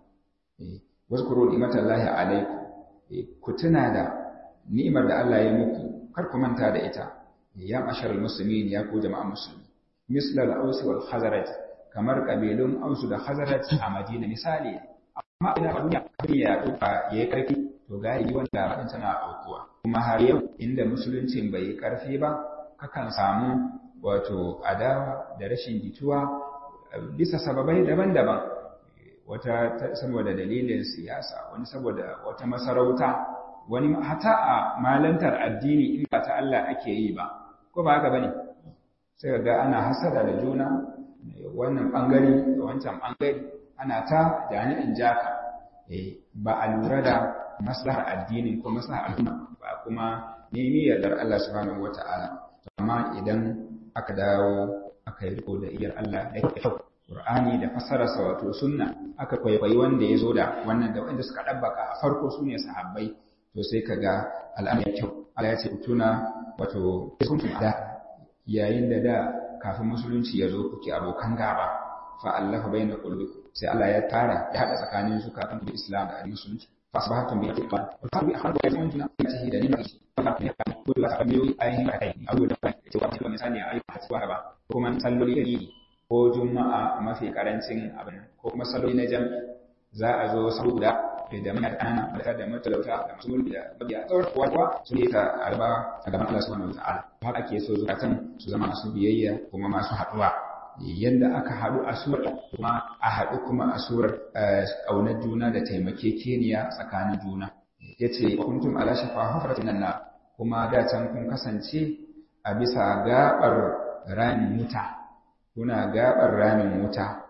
wazkuru ni'matallahi alaikum ku tuna da ni'imar da Allah ya muku kar ku manta da ita ya masharal muslimin ya ku jama'an musulmi mislal aus wal khazraj kamar kabilun aus da khazraj a madina misali amma ina duniya duniya ya duka yayi karfi to galibi wanda rabin tana aukuwa kuma har yau inda musuluncin bai yi karfi ba kakan samu wato adawa da rashin jituwa bisa sababai daban-daban wata saboda dalilin siyasa wani saboda wata masarauta wani hata a malantar addini in ba ta Allah ake yi ba ko ba haka bane sai ga ana hasada da juna wannan bangare da wancan bangare ana ta jani'in jaka eh ba a lura da maslahar addinin ko maslahar al'umma ba kuma nemi yardar Allah subhanahu wata'ala amma idan aka dawo aka yi riko da iyar Allah da kyau Qur'ani da fassararsa wato sunna aka kwaikwayi wanda ya zo da wannan da wanda suka ɗabbaka a farko su ne sahabbai to sai ka ga al'amari kyau Allah ya ce tuna wato sun da yayin da da kafin musulunci ya zo kuke abokan gaba fa Allah bayna qulubikum sai Allah ya tara ya hada tsakanin su kafin da Islam da musulunci fa asbahatum bi iman wa tabi ahadu ya zama juna ta hida ne mai fa ne ka ko da ka biyo ayin kai abu da kai ce wa misali ayi hatsuwa ba kuma salloli iri ko juma'a mafi karancin abin ko kuma salloli na jami'i za a zo saboda da mana kana da da matalauta da masu mulki da mabiya tsawon kuwa su ne ta arba a gaban Allah subhanahu wa ta'ala haka ake so zukatan su zama masu biyayya kuma masu haɗuwa yadda aka haɗu a surar kuma a haɗu kuma a surar ƙaunar juna da taimakekeniya tsakanin juna ya ce kuntum ala shafa hufratin nan kuma da can kun kasance a bisa gaɓar ramin wuta kuna gaɓar ramin wuta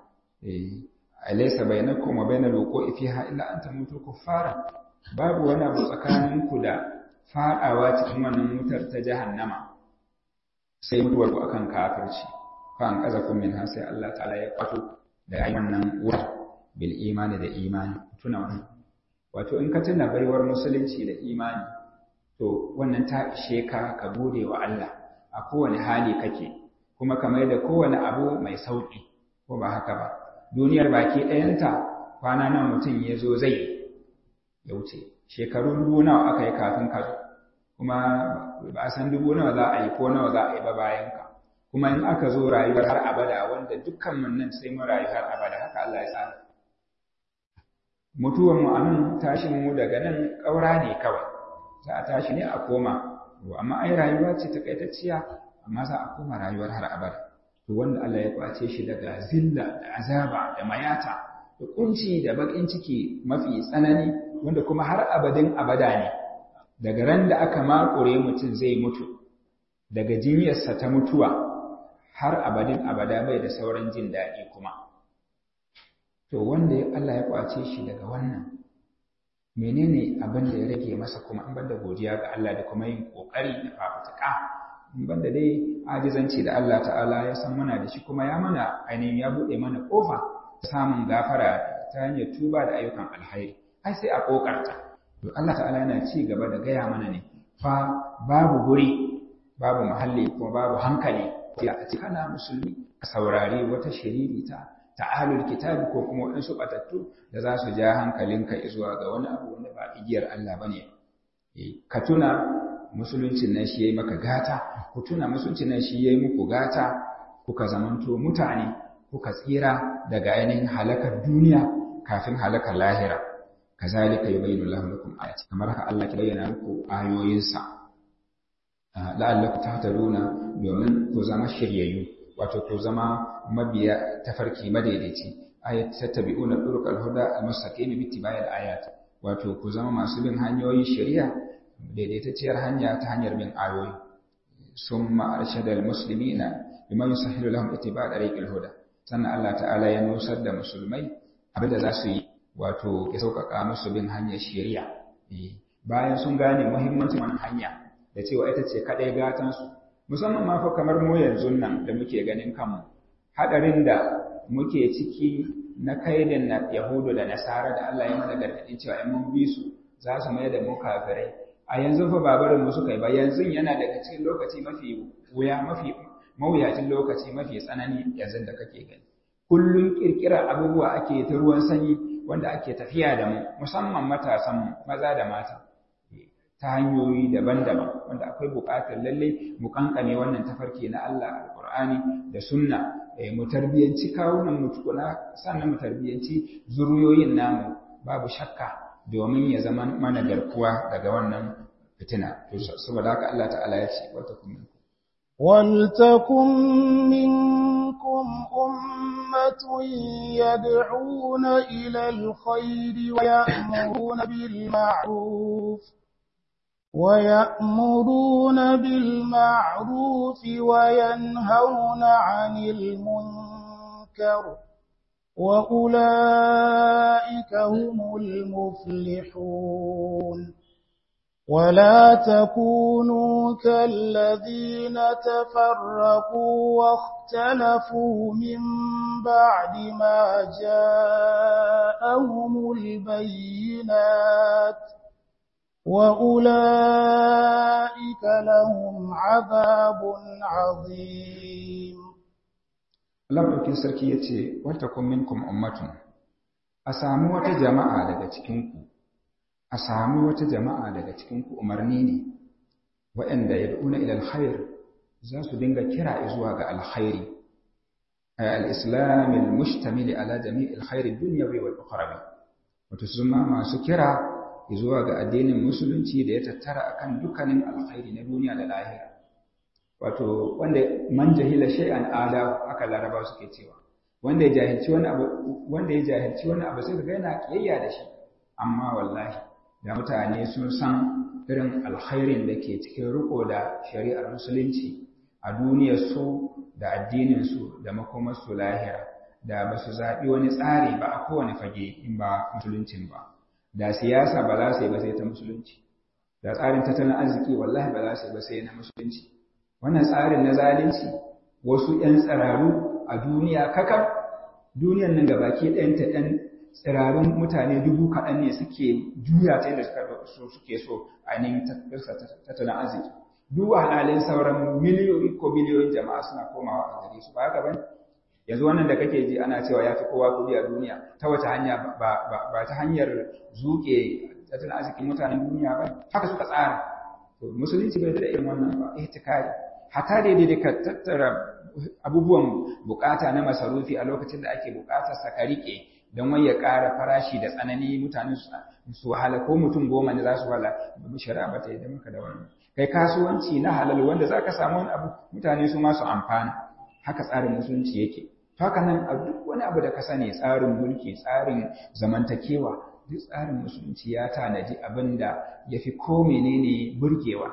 alaysa bainakum wa bainal wuqu'i fiha illa an tamutu kuffara babu wani abu tsakaninku da fadawa cikin wannan wutar ta jahannama sai mutuwar ku akan kafirci fa an qazakum minha sai Allah ta'ala ya kwato da ayi wannan wutar bil imani da imani tuna wannan wato in ka tuna baiwar musulunci da imani to wannan ta ishe ka ka gode wa Allah a kowane hali kake kuma kamar da kowane abu mai sauƙi ko ba haka ba duniyar baki ɗayanta kwana nan mutum ya zo zai ya wuce shekaru dubu nawa aka yi kafin ka zo kuma ba a san dubu nawa za a yi ko nawa za a yi ba bayan ka kuma in aka zo rayuwar har abada wanda dukkan mun nan sai mun rayu har abada haka Allah ya tsara mutuwan mu anan tashin mu daga nan ƙaura ne kawai za a tashi ne a koma amma ai rayuwa ce takaitacciya amma za a koma rayuwar har abada to wanda Allah ya kwace shi daga zilla da azaba da mayata da kunci da bakin ciki mafi tsanani wanda kuma har abadin abada ne daga ran da aka makure mutum zai mutu daga jinyarsa ta mutuwa har abadin abada bai da sauran jin daɗi kuma to wanda Allah ya kwace shi daga wannan menene abin da ya rage masa kuma an banda godiya ga Allah da kuma yin kokari da fafutuka in banda dai ajizanci da Allah ta'ala ya san muna da shi kuma ya mana ainihin ya buɗe mana kofa samun gafara ta hanyar tuba da ayyukan alhairi ai sai a kokarta to Allah ta'ala yana ci gaba da gaya mana ne fa babu guri babu muhalli kuma babu hankali ya a kana musulmi a saurari wata shiririta ta'alul kitabi ko kuma waɗansu batattu da za su ja hankalinka zuwa ga wani abu wanda ba igiyar Allah bane ka tuna musuluncin nan shi yayi maka gata ku tuna musuluncin nan shi yayi muku gata kuka zamanto mutane kuka tsira daga ainihin halakar duniya kafin halakar lahira kazalika yubayyinu Allahu lakum ayati kamar haka Allah ke bayyana muku ayoyinsa la'allakum tahtaduna domin ku zama shiryayyu wato ku zama mabiya tafarki madaidaici ayat tattabi'una turuqal huda al-mustaqim bi ittiba'i al-ayat wato ku zama masu bin hanyoyin shari'a daidaitacciyar hanya ta hanyar bin ayoyi summa arshada al-muslimina bima yusahhilu lahum ittiba' tariqil huda sannan Allah ta'ala ya nusar da musulmai abinda za su yi wato ya sauƙaƙa musu bin hanyar shari'a bayan sun gane muhimmancin wannan hanya da cewa ita ce kaɗai gatansu musamman ma fa kamar mu yanzu nan da muke ganin kanmu haɗarin da muke ciki na kaidin na yahudu da nasara da Allah ya mana gargaɗin cewa in mun bi su za su mai da mu kafirai a yanzu fa ba barin mu suka yi ba yanzu yana daga cikin lokaci mafi wuya mafi mawuyacin lokaci mafi tsanani yanzu da kake gani kullum kirkira abubuwa ake ta ruwan sanyi wanda ake tafiya da mu musamman matasan maza da mata ta hanyoyi daban-daban wanda akwai buƙatar lalle mu kankane wannan tafarki na Allah alƙur'ani da sunna mu tarbiyanci kawunan mu tukuna sannan mu tarbiyanci zuriyoyin namu babu shakka domin ya zama mana garkuwa daga wannan fitina saboda haka Allah ta'ala ya ce wata kuma ولتكن منكم أمة يدعون إلى الخير ويأمرون بالمعروف ويأمرون بالمعروف وينهون عن المنكر وأولئك هم المفلحون ولا تكونوا كالذين تفرقوا واختلفوا من بعد ما جاءهم البينات وأولئك لهم عذاب عظيم Allah ɗaukin sarki ya ce, Wata kun minkum ummatun, a sami wata jama'a daga cikinku, a sami wata jama'a daga cikinku umarni ne, waɗanda ya da'una ilal khair za su dinga kira zuwa ga alkhairi, a al'islamin mushtamili ala jami'il khairi duniya bai wal ukhrawi wato su ma masu kira zuwa ga addinin musulunci da ya tattara akan dukkanin alkhairi na duniya da lahira. wato wanda man jahila shay'an ada aka laraba suke cewa wanda ya jahilci wani abu wanda ya jahilci wani abu sai ga yana kiyayya da shi amma wallahi da mutane sun san irin alkhairin da ke cikin riko da shari'ar musulunci a duniyar su da addinin su da makomar su lahira da ba su zaɓi wani tsari ba a kowane fage in ba musuluncin ba da siyasa ba za su yi ba sai ta musulunci da tsarin tattalin arziki wallahi ba za su yi ba sai na musulunci wannan tsarin na zalunci wasu ‘yan tsiraru a duniya kakar duniyan nan gabaki ɗayanta ‘yan tsirarun mutane dubu kaɗan ne suke juya ta yadda suke so a neman tattalin arziki duk halalin sauran miliyoyi ko biliyoyin jama'a suna komawa a gare su ba haka bane yanzu wannan da kake ji ana cewa ya fi kowa kuɗi a duniya ta wace hanya ba ta hanyar zuke tattalin arzikin mutanen duniya ba haka suka tsara to musulunci bai da irin wannan ba ihtikari hatta daidai da ka tattara abubuwan bukata na masarufi a lokacin da ake bukatar sa ka rike don wai ya ƙara farashi da tsanani mutane su wahala ko mutum goma ne za su wahala shari'a ba ta yi da maka da wannan kai kasuwanci na halal wanda za ka samu wani abu mutane su ma su amfana haka tsarin musulunci yake to haka nan a duk wani abu da ka sani tsarin mulki tsarin zamantakewa duk tsarin musulunci ya tanaji abin da ya fi ko menene burgewa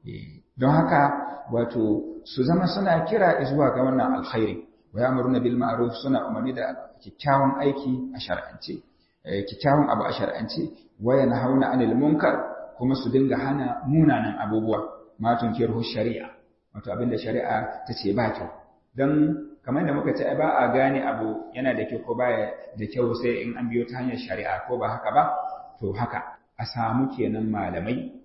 don haka wato su zama suna kira zuwa ga wannan alkhairi wa ya'muruna bil ma'ruf suna umarni da kyakkyawan aiki a shar'ance kyakkyawan abu a shar'ance wa yanhauna 'anil munkar kuma su dinga hana munanan abubuwa ma tunkirhu shari'a wato abinda shari'a ta ce ba kyau dan kamar da muka ce ba a gane abu yana da kyau ko baya da kyau sai in an biyo ta hanyar shari'a ko ba haka ba to haka a samu kenan malamai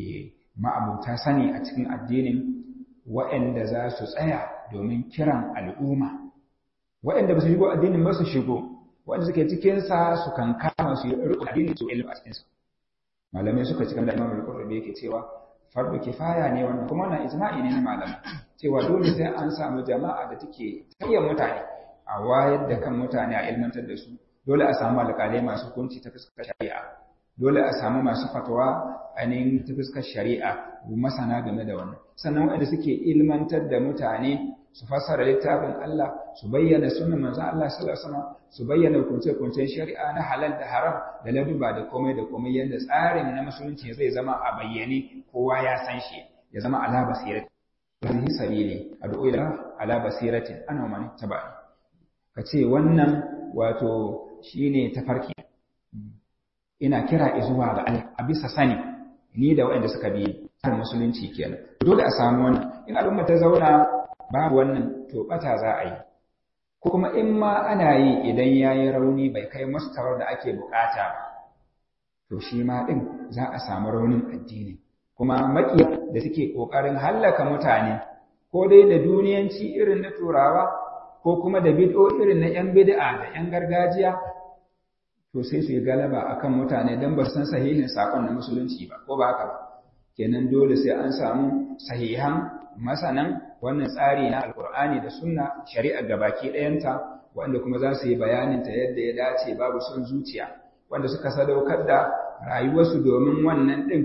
ma'abuta sani a cikin addinin waɗanda za su tsaya domin kiran al'umma waɗanda ba su shigo addinin ba su shigo waɗanda suke cikinsa su kan kama su yi riko addinin su ilmi a cikinsa malamai suka cikin da imam al-qurtubi yake cewa fardu kifaya ne wannan kuma wannan ijma'i ne na malamai cewa dole sai an samu jama'a da take tayyar mutane a wayar da kan mutane a ilmantar da su dole a samu alƙalai masu hukunci ta fuskar shari'a dole a samu masu fatawa ainihin ta fuskar shari'a masana game da wannan sannan waɗanda suke ilmantar da mutane su fassara littafin Allah su bayyana sunan manzon Allah sallallahu alaihi wasallam su bayyana kunce-kuncen shari'a na halal da haram da laduba da komai da komai yadda tsarin na musulunci zai zama a bayyane kowa ya san shi ya zama ala basirati hadhihi sabili ad'u ila ala basiratin ana man tabai kace wannan wato shine tafarki ina kira zuwa ga Allah a bisa sani ni da waɗanda suka bi tsarin musulunci kenan dole a samu wannan in al'umma ta zauna babu wannan to bata za a yi ko kuma in ma ana yi idan ya yi rauni bai kai mustawar da ake bukata ba to shi ma ɗin za a samu raunin addini kuma maƙiya da suke ƙoƙarin hallaka mutane ko dai da duniyanci irin na turawa ko kuma da bid'o irin na 'yan bid'a da 'yan gargajiya to sai su yi galaba akan mutane don ba san sahihin saƙon na musulunci ba ko ba haka ba kenan dole sai an samu sahihan masanan wannan tsari na alkur'ani da sunna shari'ar gabaki ɗayanta wanda kuma za su yi bayanin ta yadda ya dace babu son zuciya wanda suka sadaukar da rayuwarsu domin wannan ɗin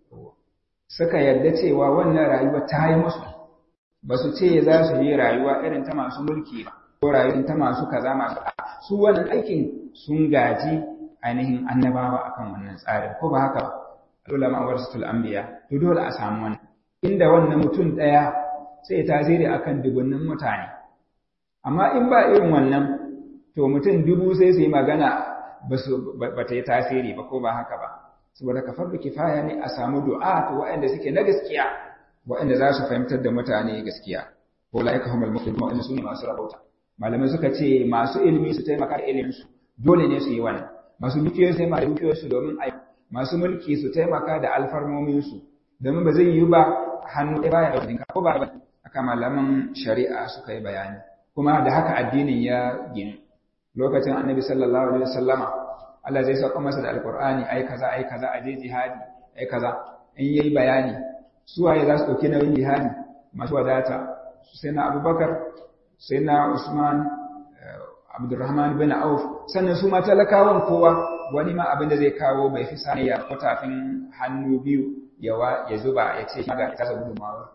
suka yarda cewa wannan rayuwa ta yi musu ba su ce za su yi rayuwa irin ta masu mulki ba ko rayuwar ta masu kaza masu su wannan aikin sun gaji ainihin annabawa akan wannan tsarin ko ba haka ba ulama warasatul anbiya to dole a samu wannan inda wannan mutum ɗaya sai tasiri akan dubunnin mutane amma in ba irin wannan to mutum dubu sai su yi magana ba ta yi tasiri ba ko ba haka ba saboda ka farko kifaya ne a samu du'a to waɗanda suke na gaskiya waɗanda za su fahimtar da mutane gaskiya ko la'ika humul muslimun waɗanda su ne masu rabauta malamai suka ce masu ilimi su taimaka da ilimin su dole ne su yi wannan masu dukiyoyi su taimaka da dukiyoyinsu domin a masu mulki su taimaka da alfarmomin su domin ba zai yi ba hannu ɗaya baya da ko ba ba aka malaman shari'a suka yi bayani kuma da haka addinin ya ginu lokacin annabi sallallahu alaihi wasallama Allah zai sauka masa da alqur'ani ai kaza ai kaza aje jihadi ai kaza in yayi bayani su waye za su dauki nauyin jihadi masu wadata sai na Abubakar sai na Usman Abdurrahman bin Auf sannan su ma talakawan kowa wani ma abin da zai kawo bai fi sani ya kwatafin hannu biyu yawa ya zuba ya ce ga ita sa gudunmawa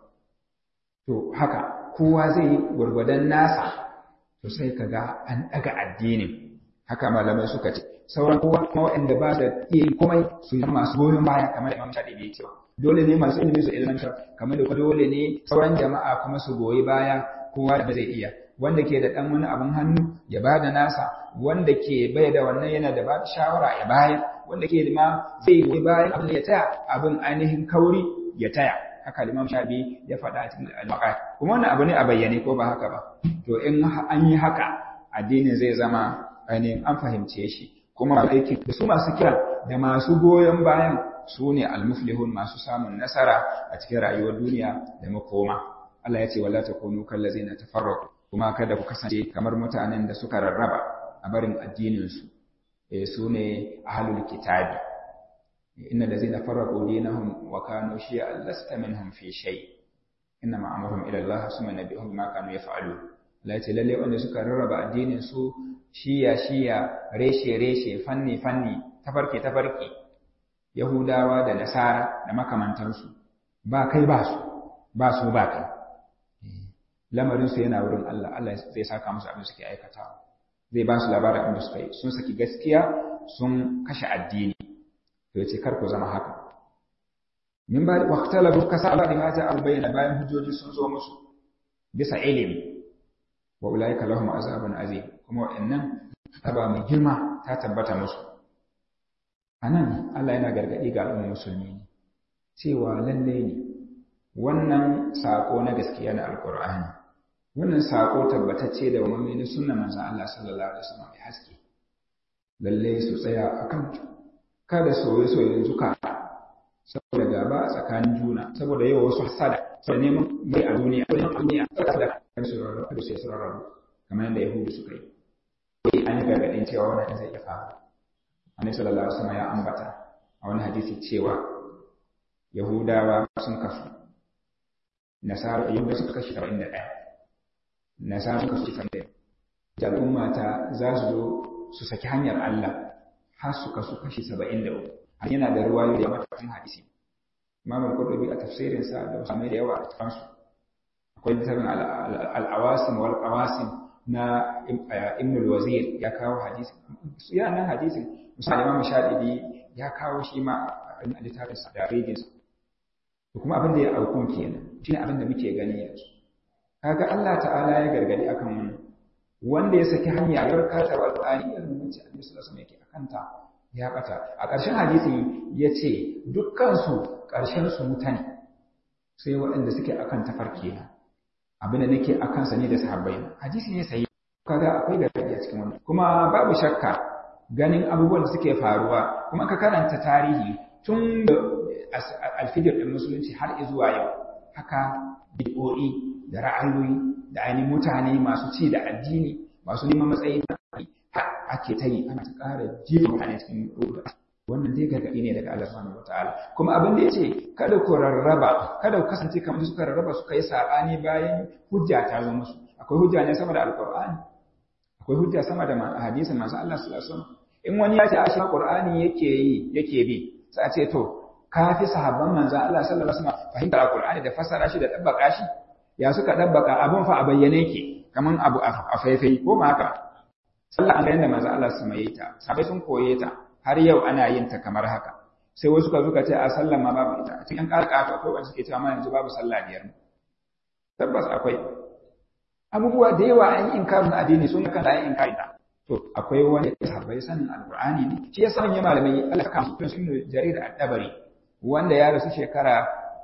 to haka kowa zai yi gwargwadon nasa to sai ka ga an ɗaga addinin haka malamai suka ce sauran kowa kuma waɗanda ba da iya yi komai su yi masu goyon baya kamar da imam shaɗi bai cewa dole ne masu ilimi su ilmantar kamar da dole ne sauran jama'a kuma su goyi baya kowa da zai iya wanda ke da ɗan wani abin hannu ya ba da nasa wanda ke bai da wannan yana da ba shawara ya bayar wanda ke ma zai goyi bayan abin ya taya abin ainihin kauri ya taya haka limam shafi ya faɗa a cikin al-maqat kuma wannan abu ne a bayyane ko ba haka ba to in an yi haka addinin zai zama ainihin an fahimce shi kuma aiki da su masu kira da masu goyon bayan su ne almuflihun masu samun nasara a cikin rayuwar duniya da makoma Allah ya ce wala takunu kallazina tafarraqu kuma kada ku kasance kamar mutanen da suka rarraba a barin addinin su eh su ne ahlul kitabi inna allazina farraqu dinahum wa kanu shi'a lasta minhum fi shay inna ma amruhum ila Allah summa nabihum bima kanu yaf'alun Allah ya ce lalle wanda suka rarraba addinin su shiya shiya reshe reshe fanni fanni tafarki tafarki yahudawa da nasara da makamantansu ba kai ba su ba su ba kai lamarin su yana wurin Allah Allah zai saka musu abin suke aikatawa zai ba su labarin abin da suka yi sun saki gaskiya sun kashe addini to yace kar ku zama haka min ba waqtala bu kasa Allah da ta albayna bayan hujjoji sun zo musu bisa ilimi wa ulaika lahum azabun azim kuma wa'annan aba mai girma ta tabbata musu anan Allah yana gargadi ga al'ummar musulmi ne cewa lalle ne wannan sako na gaskiya na alqur'ani wannan sako tabbatacce da wani na sunnar manzon Allah sallallahu alaihi wasallam mai haske lalle su tsaya akan kada soye-soyen zuka saboda gaba a tsakanin juna saboda yawa wasu hasada saboda neman mai a duniya ko neman duniya saboda da kan su rarrabu da sai su rarrabu kamar yadda yahudu suka yi sai an yi gargaɗin cewa wannan zai iya faru annabi sallallahu alaihi wasallam ya ambata a wani hadisi cewa yahudawa sun kasu nasara yahudawa suka kashi 71 nasara suka kashi 71 al'umma ta za su zo su saki hanyar Allah har su kasu kashi 73 yana da ruwayoyi da matakan hadisi imam al-qurtubi a tafsirin sa da wasu da yawa a cikin su akwai littafin al-awasim wal qawasim na ibn al-wazir ya kawo hadisi ya nan hadisin musamman imam shadidi ya kawo shi ma a littafin sa da rigin sa to kuma abin da ya aukun kenan shine abin da muke gani yanzu kaga Allah ta'ala ya gargadi akan wannan wanda ya saki hanya ya karkata wa alqur'ani irin wacce Annabi sallallahu alaihi wasallam yake akanta ya bata a ƙarshen hadisi ya ce dukkansu ƙarshensu mutane sai waɗanda suke akan tafarki na abin da nake a kansa ne da sahabbai na hadisi ne sai kaga akwai gargaɗi a cikin wannan kuma babu shakka ganin abubuwan da suke faruwa kuma ka karanta tarihi tun da alfijir ɗin musulunci har zuwa yau haka bid'o'i da ra'ayoyi da ainihin mutane masu ci da addini masu neman matsayi ake ta yi ana ta ƙara jefa mutane cikin ruɗa wannan dai gargaɗi ne daga Allah subhanahu wataala kuma abin da yace kada ku rarraba kada ku kasance kamar suka rarraba suka yi sabani bayan hujja ta zo musu akwai hujja ne sama da alqur'ani akwai hujja sama da hadisin manzo Allah sallallahu alaihi wasallam in wani ya ce a shi qur'ani yake yi yake bi sai a ce to ka fi sahabban manzo Allah sallallahu alaihi wasallam fahimtar alqur'ani da fassara shi da dabbaka shi ya suka dabbaka abun fa a bayyane yake kaman abu a faifai ko ma haka sallah an ga yadda manzo Allah su mai ta sabai sun koye ta har yau ana yin ta kamar haka sai wasu ka zuka ce a sallan ma babu ita a cikin karkata akwai wanda suke cewa ma yanzu babu sallah biyar tabbas akwai abubuwa da yawa an yi inkarin addini sun kan da yin inkari ta to akwai wani sahabbai sanin alqur'ani ne shi yasa manyan malamai Allah ka kamsu sun jarir ad-dabari wanda ya rasu shekara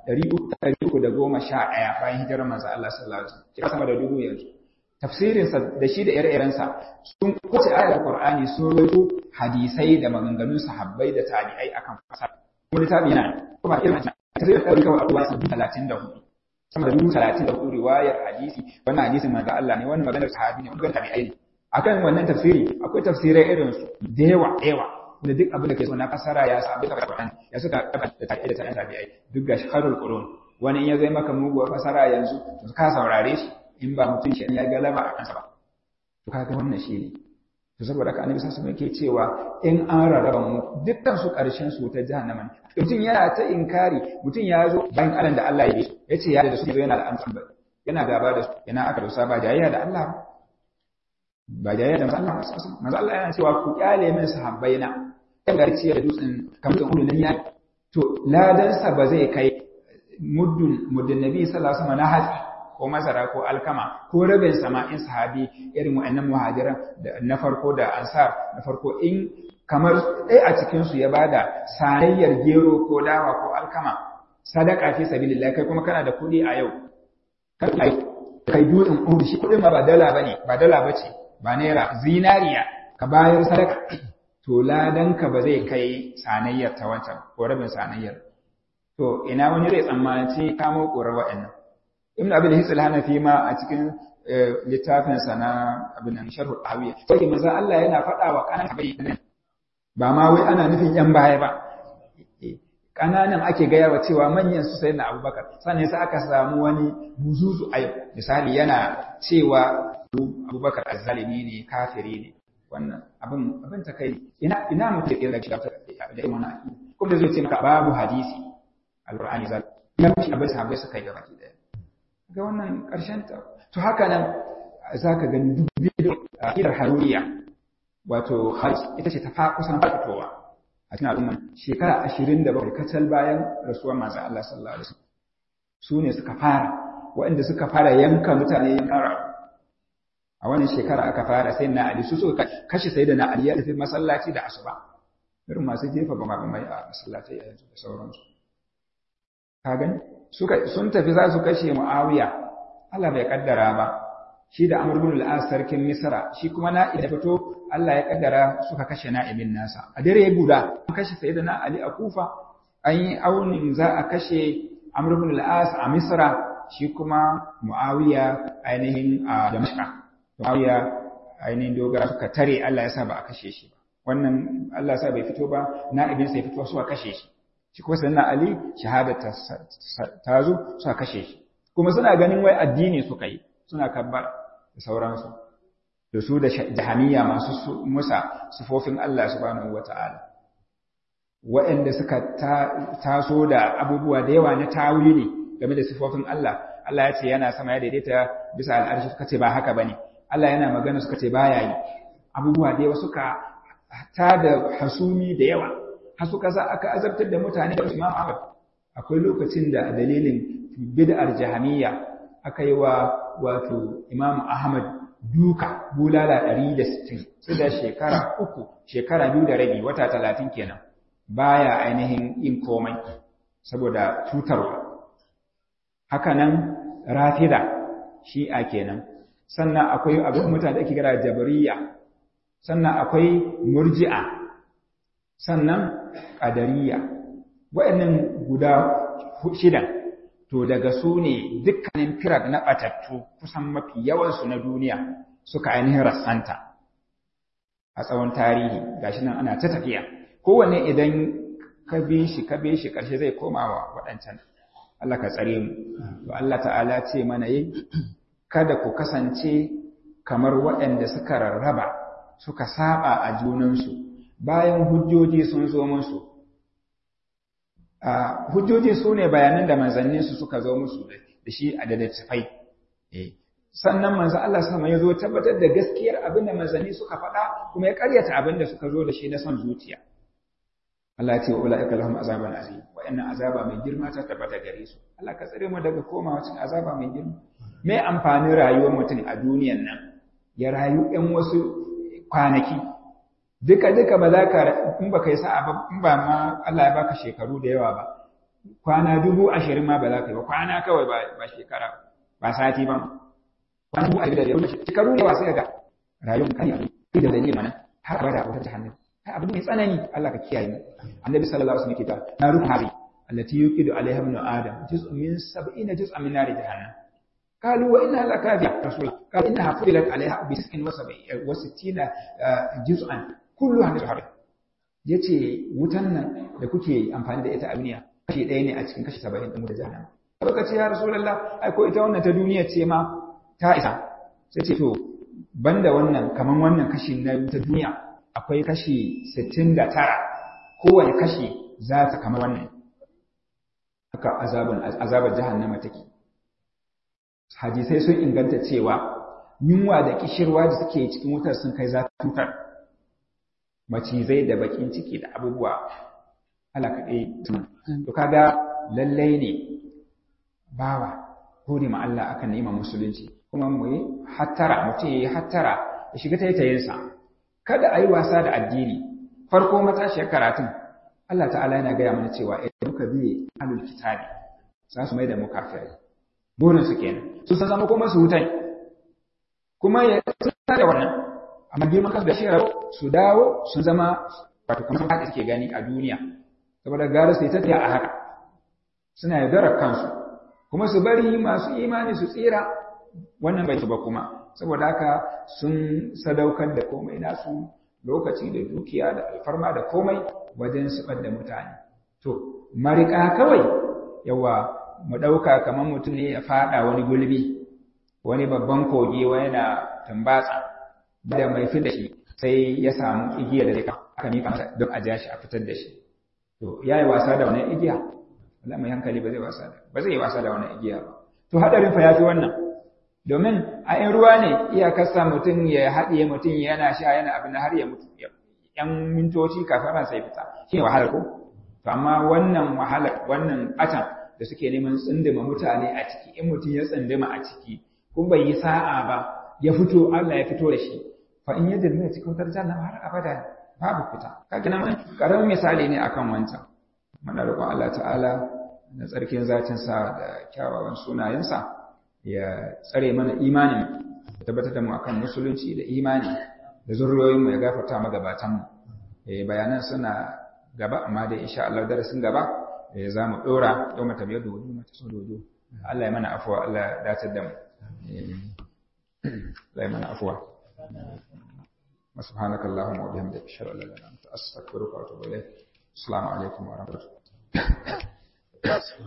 311 bayan hijirar manzo Allah sallallahu alaihi wasallam sama da dubu yanzu tafsirinsa da shi da ire-irensa sun kwace ayar Qur'ani sun rawaito hadisai da maganganun sahabbai da tabi'ai akan fasara kuma littafi yana kuma irin tafsirin da kawai abuwa sun talatin da hudu sama da dubu talatin da hudu riwayar hadisi wannan hadisin manzo Allah ne wannan maganar sahabi ne wannan tabi'ai ne akan wannan tafsiri akwai tafsirai irin su da yawa yawa da duk abin da ke so na fasara ya sa abin da Qur'ani ya suka da tabi'ai da tabi'ai duk ga shaharul qurun wani in ya zai maka muguwar fasara yanzu to ka saurare shi in ba mutum shi ya galaba a kansa ba to kaga wannan shi ne to saboda haka annabi sallallahu alaihi yake cewa in an rarraba mu dukkan su karshen su ta jahannama mutum yana ta inkari mutum ya zo bayan alan da Allah ya yi yace ya da su yana da amsan ba yana gaba da su yana aka dosa ba jayayya da Allah ba jayayya da Allah manzo Allah yana cewa ku kyale min sahabbaina kan garciya da dutsen kamar kan nan ya to ladan sa ba zai kai muddun muddin nabi sallallahu alaihi wasallam na hatsi ko masara ko alkama ko rabin sama'in sahabi irin wa'annan muhajiran na farko da ansar na farko in kamar ɗaya a cikinsu ya bada sanayyar gero ko dawa ko alkama sadaka fi sabilillah kai kuma kana da kuɗi a yau kai kai dutsen uhud shi kuɗin ma ba dala bane ba dala bace ba naira zinariya ka bayar sadaka to ladanka ba zai kai sanayyar ta wancan ko rabin sanayyar to ina wani zai tsammanci kamo ƙorar wa'annan ibn abin hisul hanafi ma a cikin littafinsa na abin nan sharhu hawiya sai manzo Allah yana faɗa wa kanan bai ba ma wai ana nufin yan baya ba kananan ake gaya wa cewa manyan su sai na abubakar sannan sai aka samu wani buzuzu a misali yana cewa abubakar azzalimi ne kafiri ne wannan abin abin ta kai ina ina mutum ya kira shiga da irin wannan kuma da zai ce maka babu hadisi alqur'ani zal ya mutu abin sahabbai suka yi gaba ki daya ga wannan karshen ta to haka nan zaka gani duk bidiyo a kidar haruriya wato ita ce ta fa kusan fitowa a cikin al'umma shekara ashirin da bakwai kacal bayan rasuwar manzon Allah sallallahu alaihi wasallam su ne suka fara waɗanda suka fara yanka mutane yankan a wannan shekara aka fara sai na Ali su suka kashe sai da na Ali ya tafi masallaci da asuba irin masu jefa ba mai a masallaci a yanzu da sauransu ka gani suka sun tafi za su kashe Muawiya Allah bai kaddara ba shi da Amr ibn al-As sarkin Misra shi kuma na da fito Allah ya kaddara suka kashe na'ibin nasa a dare guda an kashe sayyidina Ali a Kufa an yi aunin za a kashe Amr ibn al-As a Misra shi kuma Muawiya ainihin a Damascus Muawiya ainihin dogara suka tare Allah ya sa ba a kashe shi ba wannan Allah ya sa bai fito ba na'ibin sai fito suka kashe shi shi kuma sayyidina Ali shahada ta zo suka kashe shi kuma suna ganin wai addini suka yi suna kabbar da sauransu da su da jahaniya masu musa sufofin Allah subhanahu wata'ala waɗanda suka taso da abubuwa da yawa na tawili game da sifofin Allah Allah ya ce yana sama ya daidaita bisa al'arshi suka ce ba haka bane Allah yana magana suka ce baya yi abubuwa da yawa suka ta da hasumi da yawa har suka sa aka azabtar da mutane da Imam Ahmad akwai lokacin da dalilin bid'ar jahamiyya aka yi wa wato Imam Ahmad duka bulala 160 sai da shekara uku shekara biyu da rabi wata talatin kenan baya ainihin yin komai saboda cutarwa haka nan rafida shi'a kenan sannan akwai abin mutane da ake kira jabariya sannan akwai murji'a sannan ƙadariya waɗannan guda shidan to daga su ne dukkanin firar na ɓatattu kusan mafi yawansu na duniya suka ainihin rassanta a tsawon tarihi gashi nan ana ta tafiya kowanne idan ka bi shi ka bi shi ƙarshe zai koma wa waɗancan Allah ka tsare mu to Allah ta'ala ce mana yi kada ku kasance kamar waɗanda suka rarraba suka saba a junansu bayan hujjoji sun zo musu hujjoji su ne bayanan da manzanninsu suka zo musu da shi a da littattafai sannan manzo Allah sama ya zo tabbatar da gaskiyar abin da manzanni suka faɗa kuma ya karyata abin da suka zo da shi na son zuciya Allah ya ce wa ula'ika lahum azaban azim wa'annan azaba mai girma ta tabbata gare su Allah ka tsare mu daga komawa cikin azaba mai girma me amfanin rayuwar mutum a duniyan nan ya rayu ɗan wasu kwanaki duka duka ba za ka in ba kai sa'a ba in ba ma Allah ya baka shekaru da yawa ba kwana dubu ashirin ma ba za ka yi ba kwana kawai ba ba shekara ba sati ba kwana dubu ashirin da yawa shekaru da yawa sai ga rayuwar kan yanzu da dalilin mana har abada wata jahannam abu mai tsanani Allah ka kiyaye mu annabi sallallahu alaihi wasallam ke ta naru hari allati yuqidu alaiha ibn adam juz'un min 70 juz'an min nar jahannam قالوا وإنها لكافية رسول قال إنها فضلت عليها بسك وستين جزءا كلها من الحرب yace wutan nan da kuke amfani da ita a duniya kashi ɗaya ne a cikin kashi saba'in ɗin da jahannama baka ce ya rasulullah ai ko ita wannan ta duniya ce ma ta isa sai ce to banda wannan kaman wannan kashi na ta duniya akwai kashi sittin da tara kowane kashi za ta kama wannan haka azabin azabar jahannama take hadisai sun inganta cewa yunwa da kishirwa da suke cikin wutar sun kai zafin wutar macizai da bakin ciki da abubuwa Allah kaɗai to kaga lallai ne bawa gode ma Allah akan ni'imar musulunci kuma mu yi hattara mutum ya yi hattara ya shiga taitayinsa kada a yi wasa da addini farko matashiyar karatun Allah ta'ala yana gaya mana cewa idan muka biye alul kitabi za su mai da mu kafirai burin su kenan su san zama kuma su hutai kuma ya tsaya da wannan amma girman kansu da shi su dawo sun zama wato kamar haka suke gani a duniya saboda gara su yi tafiya a haka suna yaudarar kansu kuma su bari masu imani su tsira wannan bai ba kuma saboda haka sun sadaukar da komai nasu lokaci da dukiya da alfarma da komai wajen su da mutane to marika kawai yawa mu ɗauka kamar mutum ne ya faɗa wani gulbi wani babban kogi wani na tambatsa da mai fi da shi sai ya samu igiya da zai aka mika masa don a ja shi a fitar da shi to ya yi wasa da wannan igiya Allah mai hankali ba zai wasa da ba zai yi wasa da wannan igiya ba to hadarin fa yafi wannan domin a in ruwa ne iyakarsa mutum ya haɗiye mutum yana sha yana abin har ya mutu yan mintoci kafin ran sai fita shi wahalar ko to amma wannan wahalar wannan atan da suke neman tsindima mutane a ciki in mutum ya tsindima a ciki kun bai yi sa'a ba ya fito Allah ya fito da shi fa in yadda mai cikin wutar jahannama har abada babu fita kaga nan karamin misali ne akan wancan muna roƙon Allah ta'ala da tsarkin zatin sa da kyawawan sunayensa ya tsare mana imanin ya tabbatar da mu akan musulunci da imani da zurriyoyin mu ya gafarta magabatan mu eh bayanan suna gaba amma dai insha Allah darasin gaba eh za mu dora yau mata biyar da wudu mata so dodo Allah ya mana afuwa Allah ya dace da mu Allah ya mana afuwa سبحانك اللهم وبحمدك اشهد ان لا اله الا انت استغفرك واتوب اليك السلام عليكم ورحمه الله